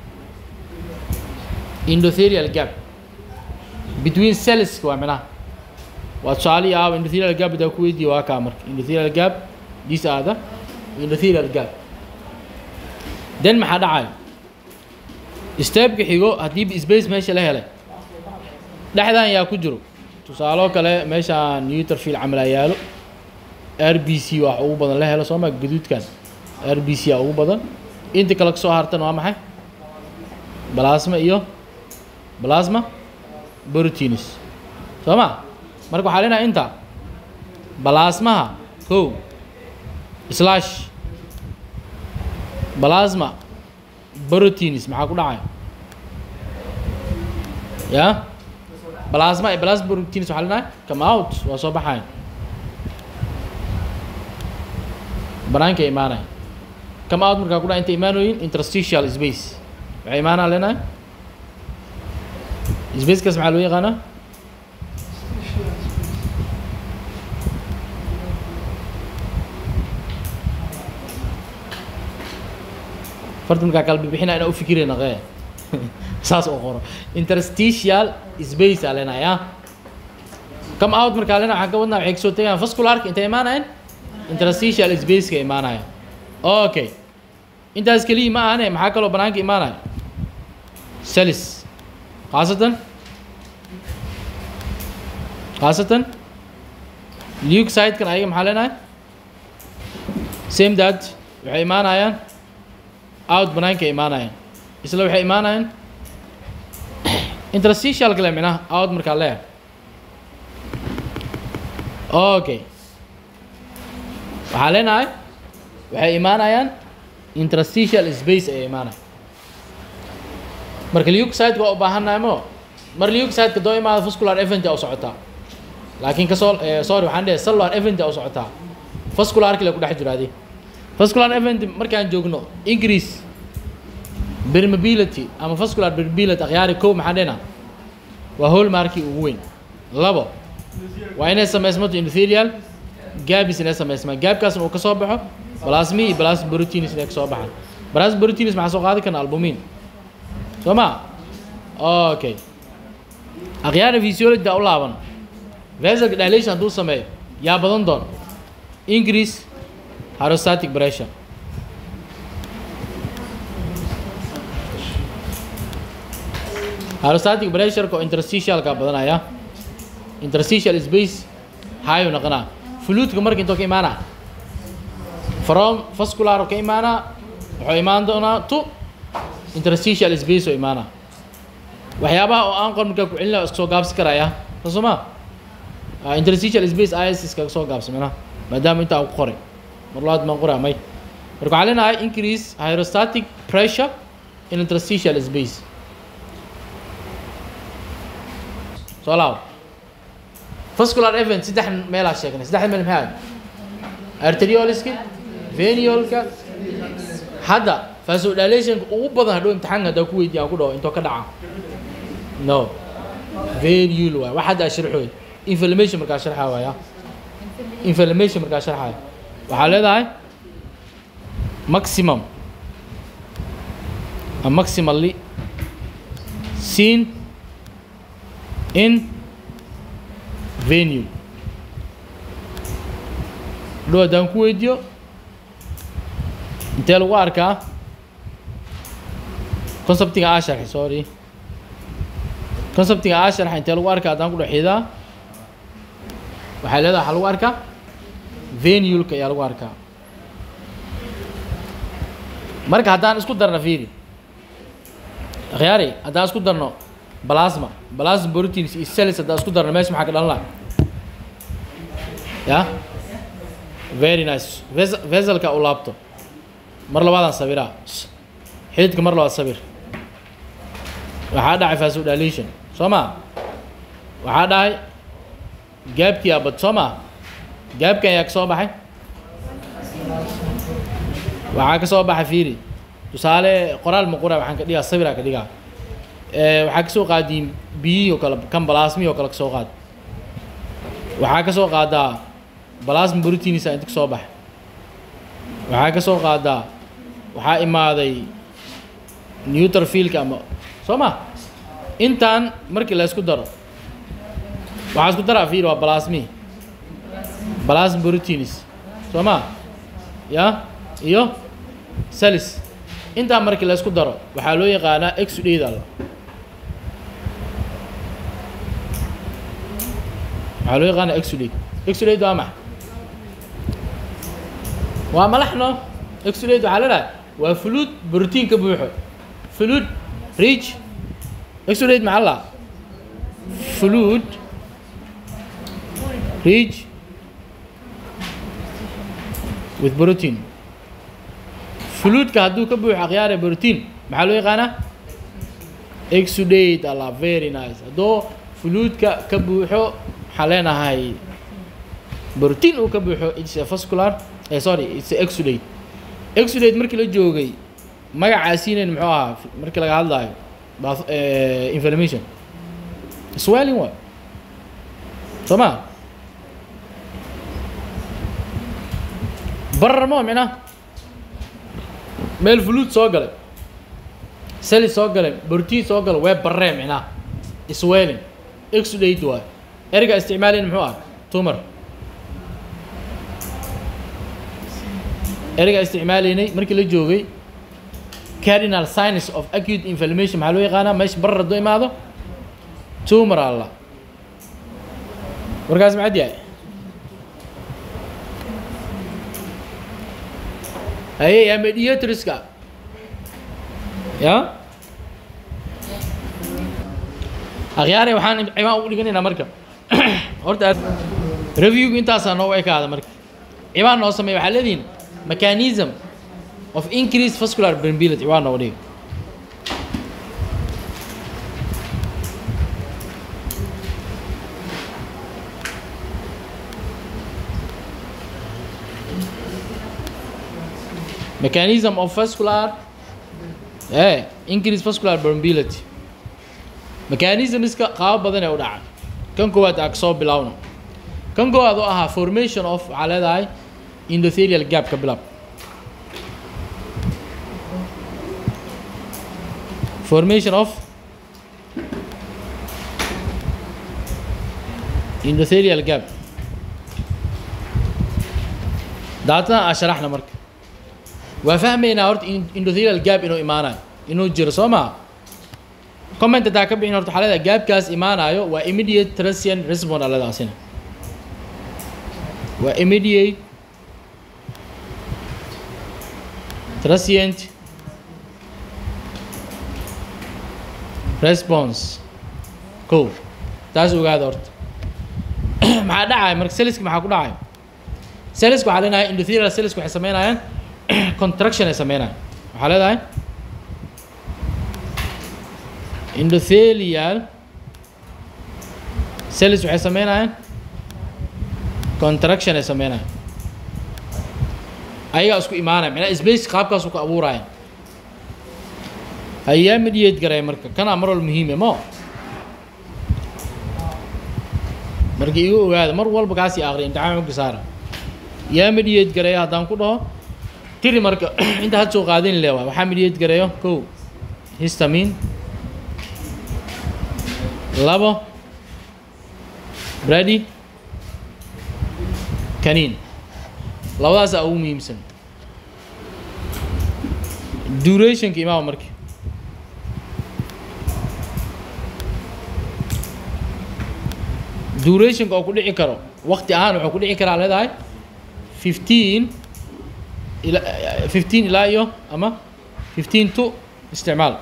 endothelial gap between cells waa minaha waa tusaale ah endothelial gap hadaa ku weydiiya waa kaa marka endothelial gap these are the endothelial gap then maxaa dhacayo stepka xigo haddii space meesha la helay dhexdan yaa ku jiro tusaaloo kale meeshaan neuterfield camalaa yaalo r b c wax ugu badan la helo sooma gaduudkan r b c aa ugu badan inta kale kasoo hartan waa maxay balasma iyo balasma proteins soo ma marka waxaa leenahay inta balasmaha kow slash balasma proteins maxaa ku dhacaya ya balasma iyo balasma proteins waxaa leenahay come out waa soo baxayan banaanka imaanaya come out markaa ku dhaca inta imaanooyin interstitial space waxay imaanaa leenahay spacekaas maxaa loo yaqaanaa farta markaa kala bixina inaa u fikirayna qee saas oo qoro interstitial space aa leenahay ah come out markaa leenahay waxaan ka wadnaa waxay kasoo tegayaan vascularka intay imaanayaan interstitial spaceka imaanaya okay intaas keliya ma ahane maxaa kaloo banaanka imaanaya celis khaasatan khaasatan leucide-kan ayaga maxaa leenahay same that waxay imaanayaan out banaanka imaanayaan isla waxay imaanayaan interstitial kale minaha out markaa leeyahay okay waxaa leenahay waxay imaanayaan interstitial space ayay imaanaya marka leucide waa u baahannahay mo mar leucide-ka doo imaada vascular event u socotaa laakiin kasoo sorry waxaan dhihay cellular event u socotaa vascular kale ku dhex jiraadi vascular event markaan joogno increase permeability ama vascular permeability akhyaari kow maxaan dhihna waa hallmarkii ugu weyn labo waa inay samaysmato endothelial gaabis inay samaysmaan gaabkaasna uu ka soo baxo balasmi iyo balas proteins inay ka soo baxaan balas proteins maxaa soo qaadi karna albumin soo ma okay akhyaara physiology u laaban vasalka dilation hadduu sameeyo yaa badan doon increase hydrostatic pressure hydrostatic pressureka oo interstitialka badanaya interstitial space high u noqonaa fluidka marka intoo ka imaanaa from vascular ka imaanaa wuxuu imaan doonaa to interstitial space oo imaanaa waxyaabaha oo aan qor markaa ku celin laha iska soo gaabsi karaya soo ma interstitial space is iskaga soo gaabsamina maadaama intaa ku qoray mar labaad baan qoraa may marka waxaan leenahay increase hydrostatic pressure in interstitial space soo laabo vascular event saddex meelaa sheegnay saddexda meel maxay ahayd arterioliska veniolka hadda vasodilationka ugu badan hadhow imtixaanka haddaa ku weydiiya aan ku dhaho intoo ka dhaca no venule waay wax hadda sharxooy inflammation markaa sharxaa waaya inflammation markaa sharxaaya waxaa leedahay maximum a maximally seen in venue hadhow haddaan ku weydiiyo intee lagu arkaa conceptiga aa sharxay sorry conceptiga aa sharxay intee lagu arkaa haddaan ku dhexiidaa waxay leedahay waxaa lagu arkaa venulka ayaa lagu arkaa marka haddaan isku darno fiiri akhyaari haddaan isku darno plasma plasma proteins iyo cells haddaan isku darno meesha maxaa ka dhalan laha ya very nice Ves veselka u laabto mar labaadaan sabiraa xididka mar labaad sabir waxaa dhacay vasodilation soo ma waxaa dhacay gaabkii abad soo ma gaabkan ayaa ka soo baxay waxaa ka soo baxay fiiri tusaale qoraal ma qora waxaan ka dhigaa sabiraa ka dhigaa waxaa kasoo qaadiin biyihii oo kale kan balaasmihii oo kale kasoo qaad waxaa kasoo qaadaa balasma proteins inta kasoo baxay waxaa kasoo qaadaa waxaa imaaday neutrofilka ama soo ma intaan markii la isku daro waxaa isku daraa fiir waa balasmi balasma proteins soo ma ya iyo salis intaan markii la isku daro waxaa loo yaqaanaa exudate alla waxaa loo yaqaanaa exudate exudate waa maxa waa malaxno exudate waxaa leedahay waa fluid brotiin ka buuxo fluid rich exudate maxaa la fluid rich with protein fluidka hadduu ka buuxo akhyaare protein maxaa loo yaqaanaa exudate alla very nice hadduu fluidka ka buuxo waxaan leenahay protein uu ka buuxo it's a vascular eh, sorry it's a exudate exudate markii la joogay magacaasiinayn muxuu ahaa markii laga hadlayo bath inflammation swelling wa soo ma barar ma micna meel fluid soo galay sali soo galay protein soo galay wee barree micna swelling exudate waay erga isticmaalayn muxuu ah tumor erga isticmaalaynay markii la joogay cardinal signs of acute inflammation maxaa loo yaqaanaa meesha barar hadduu imaado tumor alla warkaas macad yahay haye yaa mediatriska ya akhyaare waxaan cimaan ugu dhiganaynaa marka horta reviewgu intaasaa noogu ekaada marka ciwaan noo sameeya waxaa leedihin mechanism of increased vascular permeability ciwaan noogu dhiga mechanism of vascular eh increased vascular permeability mechanismska qaabo badan ee u dhaca kan koowaad aa kasoo bilowno kan koowaad oo ahaa formation of waxaa leedahay endothelial gap ka bilaab formation of endothelial gap daatana aa sharaxna marka waa fahmaynaa horta endothelial gap inuu imaanayo inuu jiro soo maa comment hadaa ka bixin horta waxaa leedahay gaabkaas imaanayo waa immediate transient response aladaasina waa immediate transient response ko taas ogaada horta maxaa dhacaya marka seliska maxaa ku dhacaya seliska waxaa leenahay endothelial seliska waxay sameynayaan contraction ay sameynayaan waxaa leedahay endothelial cells waxay sameynayaan contraction ay sameynayaan ayagaa isku imaanaya macnaa space qaabkaas ku abuuraya hayaa mediate garay marka kanaa mar walba muhiime mo marka igu ogaada mar walba kaasii akriya imtixaan xogka saara yaa mediate gareeya haddaan ku dhaho tiri marka inta had soo qaadin le waa waxaa mediate gareeyo kow histamin labo brady kaniin labadaasaa ugu muhiimsan durationka imaama marka durationka oo ku dhici karo waqti ahaan wuxuu ku dhici karaa leedahay fifteen ila fifteen ilaa iyo ama fifteen to isticmaal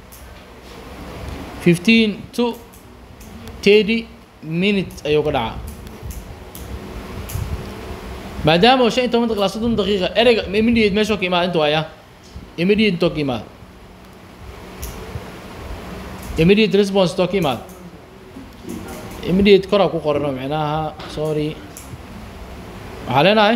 fifteen to thirty minute ayuu ka dhacaa maadaama shan iyo toban daqiiqa ilaa soddon daqiiqa ereyga immediate meeshoo ka imaada inta waaya immediate intoo ka imaada immediate response intoo ka imaada immediate koraa ku qorano micnaha sorry waxaa leenahay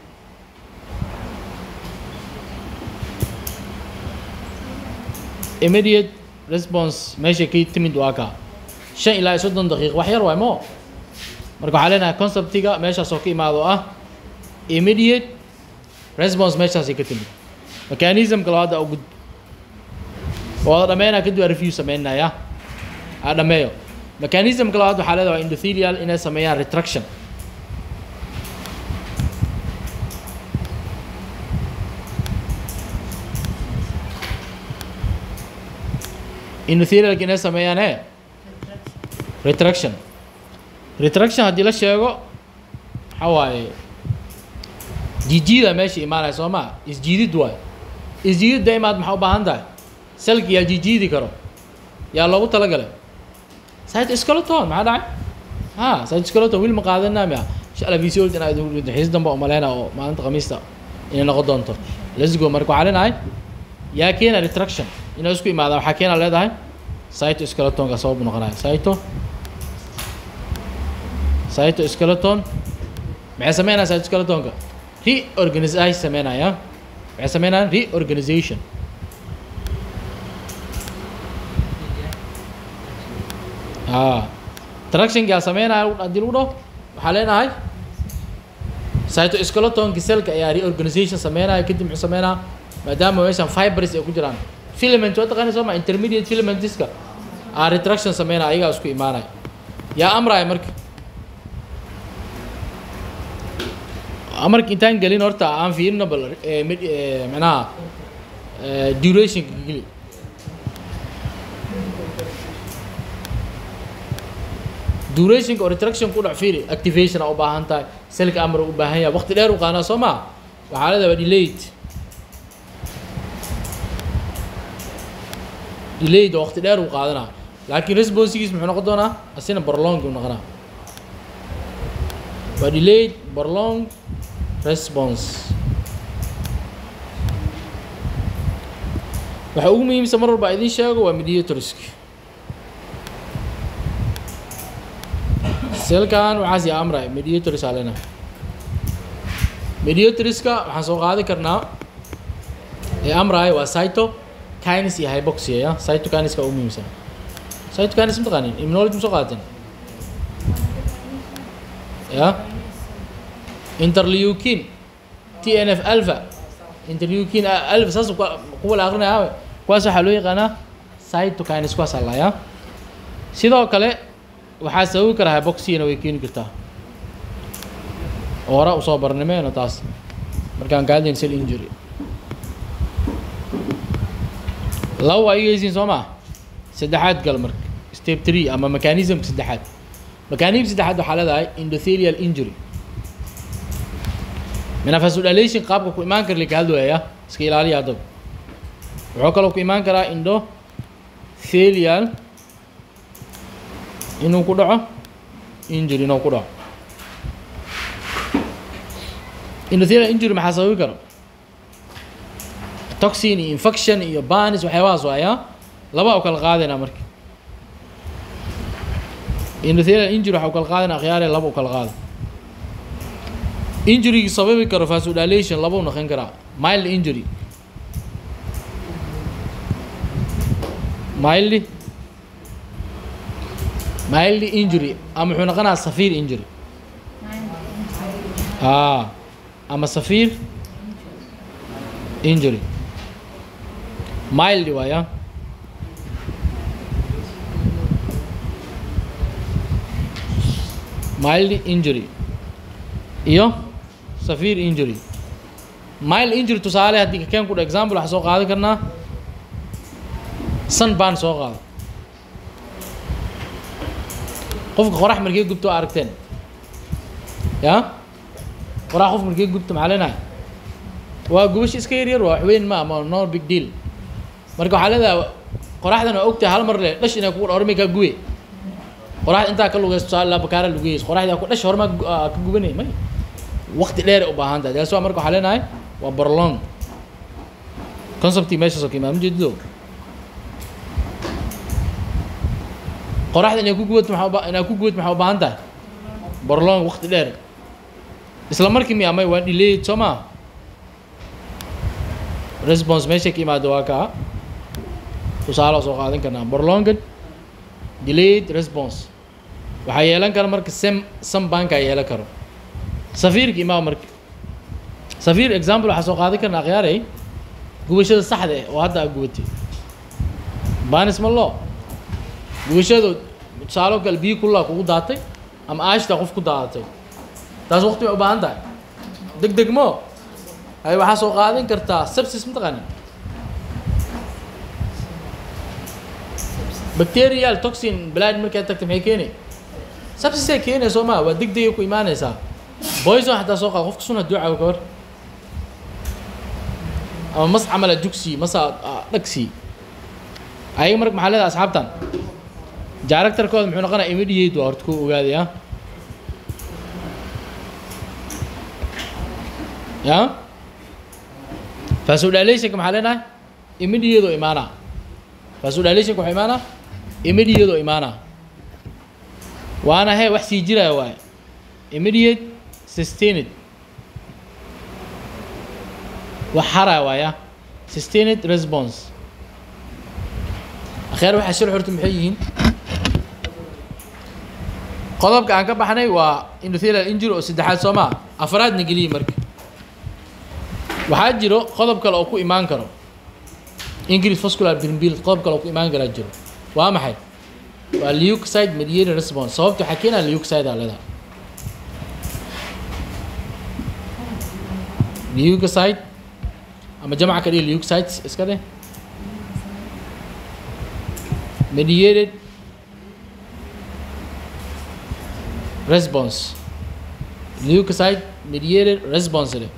immediate response meesha ka timid waa kaa shan ilaa iyo soddon daqiiq wax yar waay mo marka waxaa leenahay conceptiga meeshaas oo ka imaado ah immediate response meeshaasay ka timid mechanismka labaad aa gud wada dhameynaa kadib aa review sameynaya aa dhameeyo mechanismka labaad waxaa leedahay waa endothelial inay sameeyaan retraction endothelialka inay sameeyaan e retraction retraction haddii la sheego waxaa waaye jijiida meesha imaanaya soo maa isjiidid waay isjiidid daimaad maxaa u baahan tahay selki yaa jijiidi karo yaa loogu talagalay site skeleton maxaa dhacay ha site skeleton wiil ma qaadanaa mia insha allah vcol in aad xiis dambe oo maleyna oo maalinta khamiista inay noqon doonto let's go marka waxaa leenahay yaa keena retraction inay isku imaadaan waxaa keena leedahay sito skeletonka sabab noqonaya sito sito skeleton maxay sameynaya sito skeletonka reorganization sameynaya maxay sameynayaan reorganization a tractionkaa sameynaya haddii lagu dhaho waxaa leenahay cytoskeletonki selka ayaa reorganization sameynaya kadib muxuu sameynaa maadaama meeshan fibers ay ku jiraan filament waa taqaana soo ma intermediate filamentiska aa retraction sameynaya ayagaa isku imaanaya yaa amraya marka amarka intaan gelin horta aan fiirino bal micnaha durationka geli durationka oo retraction ku dhac fiiri activation aa u baahan tahay selka amar u baahan yahay waqti dheer u qaanaa soo maa waxaa leedahay delayed delayed oo waqti dheer u qaadanaa laakiin responsigiis muxuu noqon doonaa asina prolong u noqonaa waa delayed prolong response waxa ugu muhiimsan mar walba idin sheego waa mediatorska selkan waxaas yaa amray mediators aa leenahay mediatorska waxaan soo qaadi karnaa ee amraya waa cyto kines iyo hyboxia ya cyto kiniska ugu muhiimsan cyto kines ma taqaanin immunology ma soo qaadateen ya interleukin tnf alpha interleukin alpha saas kuwa la akrinaya kuwaas waxaa loo yaqaanaa cyto kines kuwaas aa layaa sidoo kale waxaa sababi karaa hyboxina way keeni kartaa oo hore usoo barnimeeno taas markaan kaadin cell injury laba waa igeysiin soo maa saddexaad gal marka step three ama mechanismka saddexaad mechanism saddexaad waxaa leedahay endothelial injury menafasodilation qaabka ku imaan kara laka hadlaya iska ilaaliya haddaba wuxuu kaloo ku imaan karaa endothelial inuu ku dhaco injury inuu ku dhaco endothelial injury maxaa sababi karo toxin iyo infection iyo banis waxyaabahaas waaya laba u kala qaadayna marka endothelial injury waxa u kala qaadayna akhyaare laba u kala qaada injurygi sababi karo vasodilation laba u noqon karaa mild injury mildly mildly injury ama wuxuu noqonayaa safiir injury aa ama safiir injury mildly waaya mild injury iyo safiir injury mild injury tusaale haddii kakeen ku dha example waxaa soo qaadan karnaa sun baan soo qaado qofka qorax markee gubto waa aragteen ya qorax qof markee gubto maxaa leenahay waa gubasho iska yar yar waa wax weyn ma ama no big deal marka waxaa leedahay qoraxdan waa ogtahay hal mar le dhash inay kugu dhawrmay kaa guwe qoraxda intaa ka lugayso tusaale laa bakaara lugayso qoraxda ku dhash hormaa ka gubanay may waqti dheer u baahan tahay taas waa marka waxaa leenahay waa barlong conceptii meeshaas oo ka imaam jeedido qoraxda inay ku gubato maxaa uba inaa ku gubato maxaa u baahan tahay barlong waqti dheer isla markii miya may waa delayed soo maa response meesha ka imaado waa kaa tusaale soo qaadan karnaa barlonged delayed response waxaa yeelan kara marka sem sam banka yeelan karo safiirka imaam marka safiir example waxaa soo qaadan karna akhyaaray gubashada saxda eh oo hadda aa gubatay banis ma loo gubashadu tusaalo kale biyo kullaa kugu daatay ama aashtaa qof ku daadatay taas waqti bay u baahan tahay deg deg mo hay waxaa soo qaadan kartaa sepsis mataqaani bacterial toxin blood markay tagta maxay keeni sepsisay keenaya soo maa waa deg degay ku imaanaysaa poison xataa soo qaad qofka sun hadduu caawo ka hor ama mas camala dugsi masa dhagsi ayaga marka maxaa leedahay asxaabtan directorkooda muxuu noqonaya immediate waa horta ku ogaaday ah ya vasodalationka maxaa leenahay immediate oo imaanaa vasodalationka waxaa imaanaa immediate oo imaanaa waana he wax sii jiraya waaye immediate sustained wax haraya waaya sustained response akheer waxaa shir horta maxay yihiin qodobka aan ka baxnay waa endothelial injury oo saddexaad soo maa afraadna geliyi marka waxaa jiro qodob kale oo ku imaan karo increase vascular brimbil qodob kale oo ku imaan karaa jiro waa maxay waa leukocyte mediated response sababta waxaa keenaya leukocyte aa leedahay leukocyte ama jamca ka dhigi leukocytes iska dheh mediated response leukocyte mediated response leh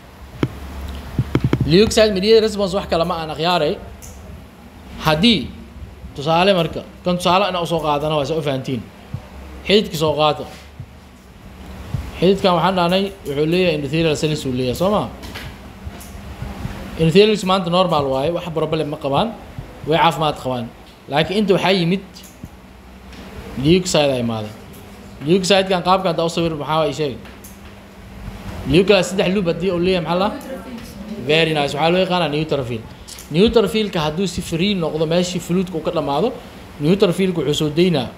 leukocyte mediated response wax kale ma aan akhyaaray haddii tusaale marka kan tusaale ina usoo qaadana waa sa u fahantiin xididka soo qaata xididkan waxaan dhahnay wuxuu leeyahay endothelial cells uu leeyahay soo ma endothelials maanta normal waaye wax problem ma qabaan way caafimaad qabaan laakiin inta waxaa yimid leukocyte a imaaday leukocytekan qaabkan hadda u sawir maxaa waa sheegay leukocyte saddex lub haddii uu leeyahay maxaa la very nice waxaa loo yaqaanaa neutrophil neutrophilka hadduu si free noqdo meeshii fluidka uu ka dhamaado neutrophilka wuxuu soo deynaa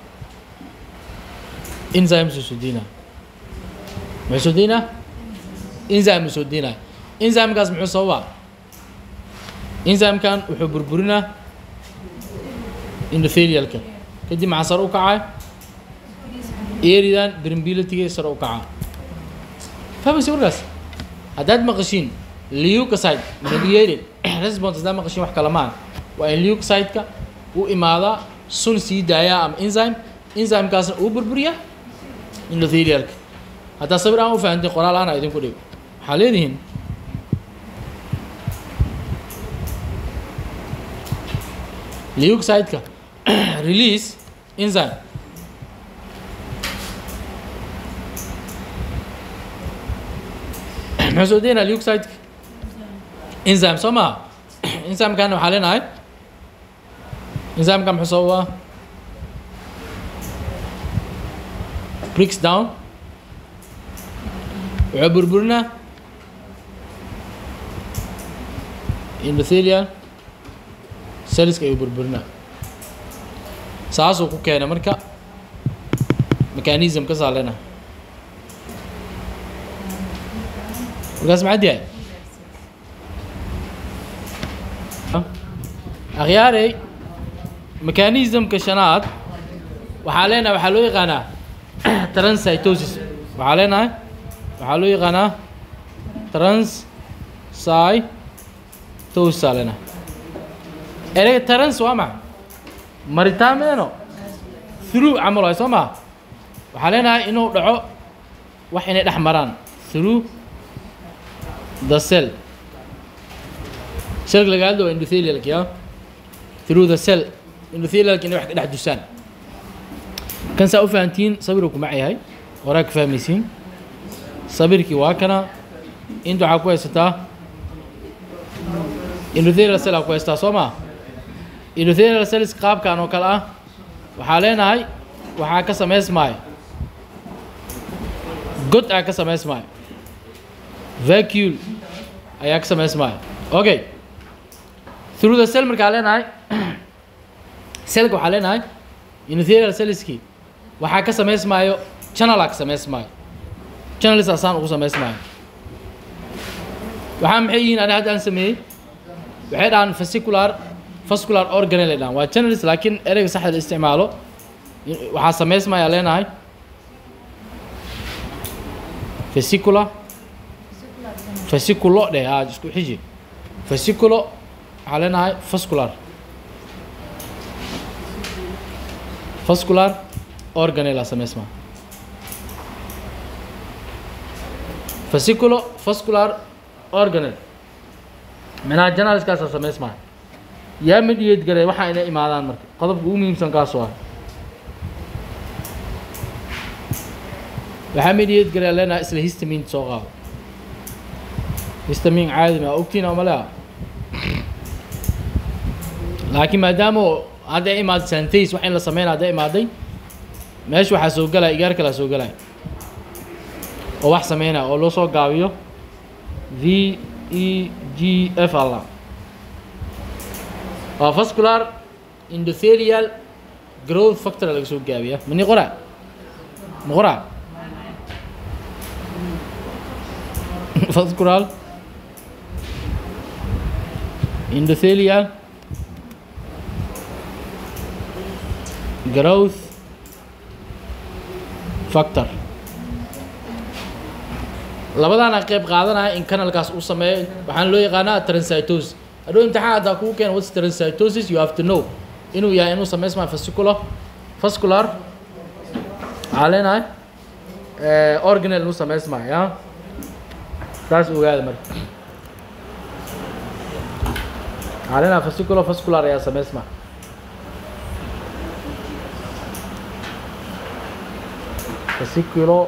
enzymes uu soo deynaa muxuu soo deynaa enzyme uu soo deynaa enzymekaas muxuu sababaa enzymekan wuxuu burburinaa endothelialka kadib maxaa sare u kacaa eridan brimbilitiga sare u kacaa fahmaysa warkaas haddaad maqashiin leukocyte mediated response haddaad maqashiin wax kale maan waa in leukocyte-ka u imaadaa sun sii daayaa ama enzyme enzymekaasna uu burburiyaa endothelialka haddaa sawir aan u fahantiin qoraal aana idinku dhigo waxaa leedihiin leukocyte-ka release enzyme muxuu soo deynaa leukocyte-ka enzyme soo maha enzymekana waxaa leenahay enzymekan muxuu sababaa breaks down wuxuu burburinaa endothelial cellska ayuu burburinaa saasuu ku keenay marka mechanism ka saalena markaas maxaad yahay akhyaarey mechanismka shanaad waxaa leenahay waxaa loo yaqaanaa transcytosis waxaa leenahay waxaa loo yaqaanaa transcytosis aa leenahay ereyga trans waa maxa maritaan meeno through camal waay soo maa waxaa leenahay inuu dhaco wax inay dhex maraan through the cell cellka laga hadlo waa endothelialka ya through the cell endothelialka inay wax ka dhex dusaan kan saa u fahantiin sawiruu ku mac yahay horaa ka fahmaysiin sabirkii waa kana inta waxaa ku haysataa endothelial cell aa ku haysataa soo maa endothelial cells qaabkan oo kale ah waxaa leenahay waxaa ka samaysmaayo god aa ka samaysmaayo vacule ayaa ka samaysmaayo okay through the cell markaa leenahay cellka waxaa leenahay endothelial cellskii waxaa ka samaysmaayo channel aa ka samaysmaayo channels asaan ugu samaysmaayo waxaa maxay yihiin ani hadda aan sameeyey waxay dhahaan fascicular vascular organel ay dhahaan waa channels laakiin ereyga saxda la isticmaalo waxaa samaysmaya leenahay fascicular fasciculo dheh aa isku xiji fasciculo waxaa leenahay vascular vascular organel aa samaysmaa fasciculo vascular organel manaha janaliskaasaa samaysmaa yaa midhiyeed garay waxaa inay imaadaan marka qodobka ugu muhiimsan kaasoo ah waxaa midhiyeed garay leenahay isla histamin soo qaado histamin caadi ma ogtiin oo malea laakiin maadaama hadday imaado santays wax in la sameynaa hadday imaaday meesha waxaa soo galaya igaar kalaa soo galaya oo wax sameynaya oo loo soo gaabiyo v e g f alla waa vascular endothelial growth factor laga soo gaabiya mani qora ma qora vascular endothelial growth factor labadaana qayb qaadanaya in canalkaas uu sameeyo waxaan loo yaqaanaa transcytosis hadhow imtixaan haddaa kugu keena what's transcytosis you have to know inuu yahay inuu samaysmayo fascicular vascular waxaa leenahay organel inuu samaysmayo ya taas ogaada marka waxaa leenahay fascicular vascular ayaa samaysmaya fasciculo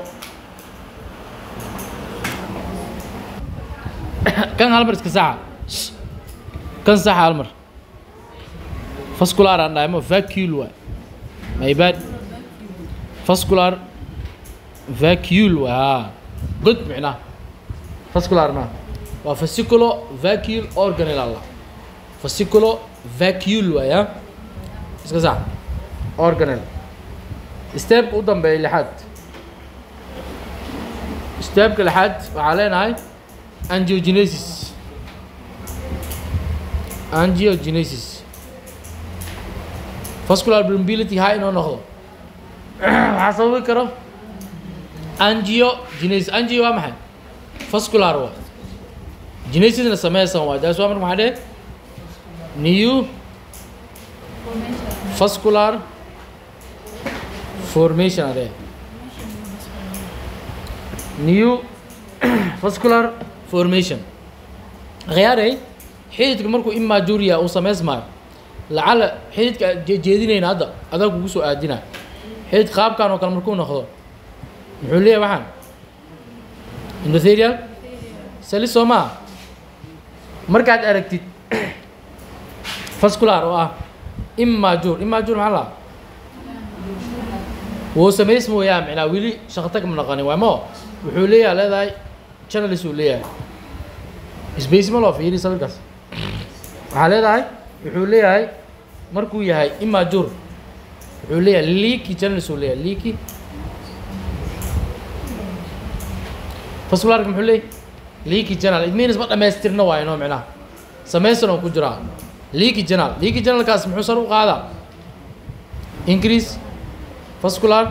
kan hal mar iska saxa kan saxa hal mar vascular aan dhahay ma vacule waay my bad vascular vacule waay haa god micnaha vascular ma waa fasciculo vacule organel alla fasciculo vacule waay ha iska saxa organel steepka u dambeeya lixaad steepka lixaad waxaa leenahay angiogenesis angiogenesis vascular permeability high inoo noqdo waxaa sababi karo angiogenesis angio waa maxay vascular waa genesisna sameysan waay taas waa marka maxaa dheh new vascular formation are new vascular formation khiyaarey xididka markuu immajuria uu samaysmaayo lacala xididka jeedinayna hadda adaa kugu soo aadina xidid qaabkan oo kale markuu noqdo muxuu leeyahay waxaan endothelial sali soo maa markaad aragtid vascular oo ah immajur immajur maxaa laa wuu samays mooyaa micnaa weli shaqtag ma naqanin waa mo wuxuu leeyahay leedahay channels uu leeyahay space ma loo fiiri sawirkaas waxaa leedahay wuxuu leeyahay markuu yahay immajur wuxuu leeyahay leaky channels uu leeyahay leaky vascularka muxuu leeyahay leaky channel it means ma dhammaystirna waayo noo micnaha samaysan oo ku jiraa leaky channel leaky channelkaas muxuu sar u qaadaa increase vascular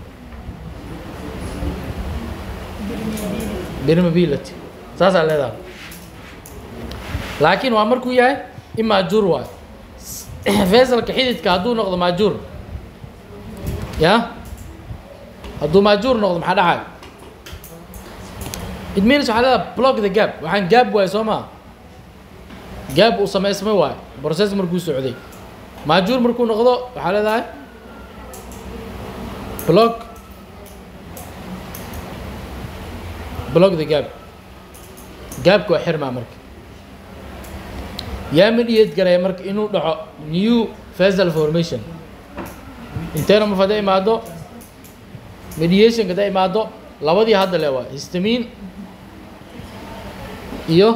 permeability saasaa leedahay laakiin waa markuu yahay imaajuur waayo veselka xididka hadduu noqdo maajuur ya hadduu maajuur noqdo maxaa dhacay it means waxaa leedahay block the gap waxaan gaab waayo soo maa gaab uu samaysmay waayo process markuu socday maajuur markuu noqdo waxaa leedahay block block the gap gaabka waa xirmaa marka yaa midhiyeed garaya marka inuu dhaco new fasal formation inteena maf hadday imaado mediationka hadday imaado labadii hadda le waa histamin iyo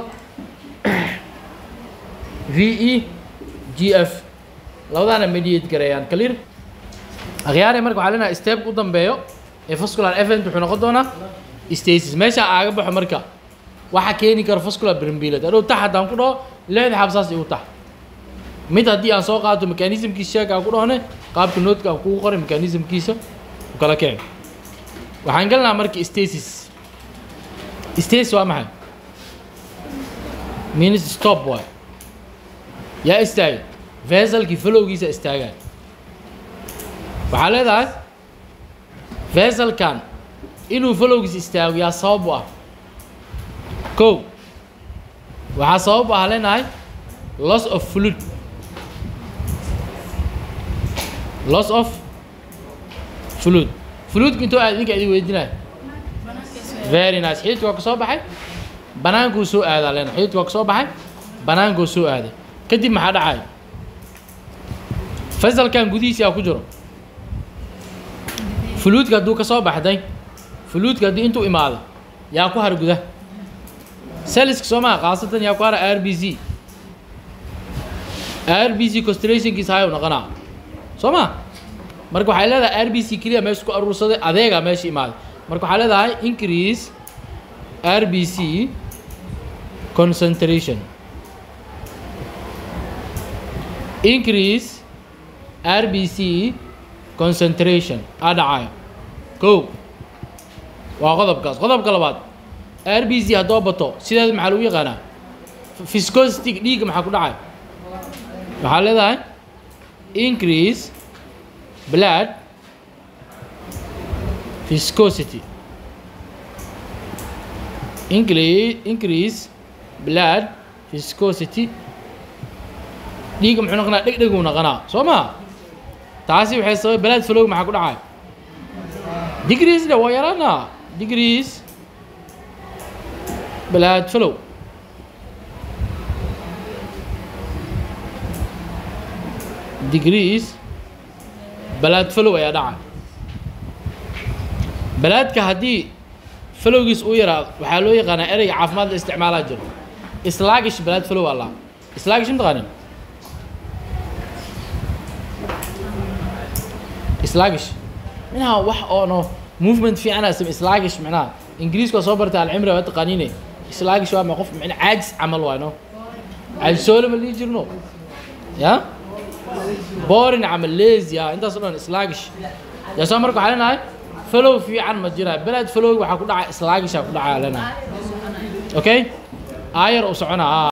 v e g f labadaana mediate garayaan clear akhyaare marka waxaa leenahay step u dambeeyo ee vascular event wuxuu noqon doonaa stasis meesha aaga baxo marka waxa keeni karo vascular brimbilad adhow tax haddaan ku dhaho lixda xabsaas igu tax mid haddii aan soo qaato mechanismkiisa sheeg aan ku dhahone qaabka noodka aan kugu qoray mechanismkiisa u kala kicin waxaan gelnaa marka stasis stasis waa maxay means stop waay yaa istaagay veselkii falowgiisa istaagaan waxaa leedahay veselkan inuu falowgiisa istaago yaa sabab u ah kow waxaa sabab u ah leenahay loss of fluid loss of fluid fluidku intuu aad idinka idin weydinaya very nice xididka waa ka soo baxay banaankuu soo aadaa leenahay xididka waa ka soo baxay banaankuu soo aaday kadib maxaa dhacay fasalkan gudihiisa yaa ku jiro fluidka hadduu ka soo baxday fluidka haddii intuu imaado yaa ku har guda saliska soo maha khaasatan yaa ku hara r b c r b c constellationkiisa hayow noqonaa soo ma marka waxay leedahay r b c keliya meesha ku aruursaday adeega meesha imaaday marka waxaa leedahay increase r b c concentration increase r b c concentration aa dhacayo kow waa qodobkaas qodobka labaad r b c haddoo bato sideeda maxaa lagu yaqaanaa viscosity dhiigga maxaa ku dhacay waxaa leedahay increase blood viscosity increase increase blood viscosity dhiigga muxuu noqonaa dhegdheguu noqonaa soo ma taasi waxay sababay blood flow maxaa ku dhacay degrees de waa yaraana degrees blood flow degrees blood flow ayaa dhaca balaadka haddii flowgiis uu yaraado waxaa loo yaqaanaa ereyga caafimaad la isticmaalaa jiro slaagish blood flow alla slaagish mataqaanin slaagish minaha wax oono movement fiicana same slaagish micnaha ingiriiska waa soo bartay alcimri waa taqaaniine slaagish waa ma qof micna caajis camal waay no caajisoole ma dhihi jirno ya boring camal lazy ah intaas o dhan slaagish yaa soo marka waxaa leenahay falow fiican ma jiraa beled falow waxaa ku dhacay slaagishaa ku dhacaa leenahay okay aayar u soconaa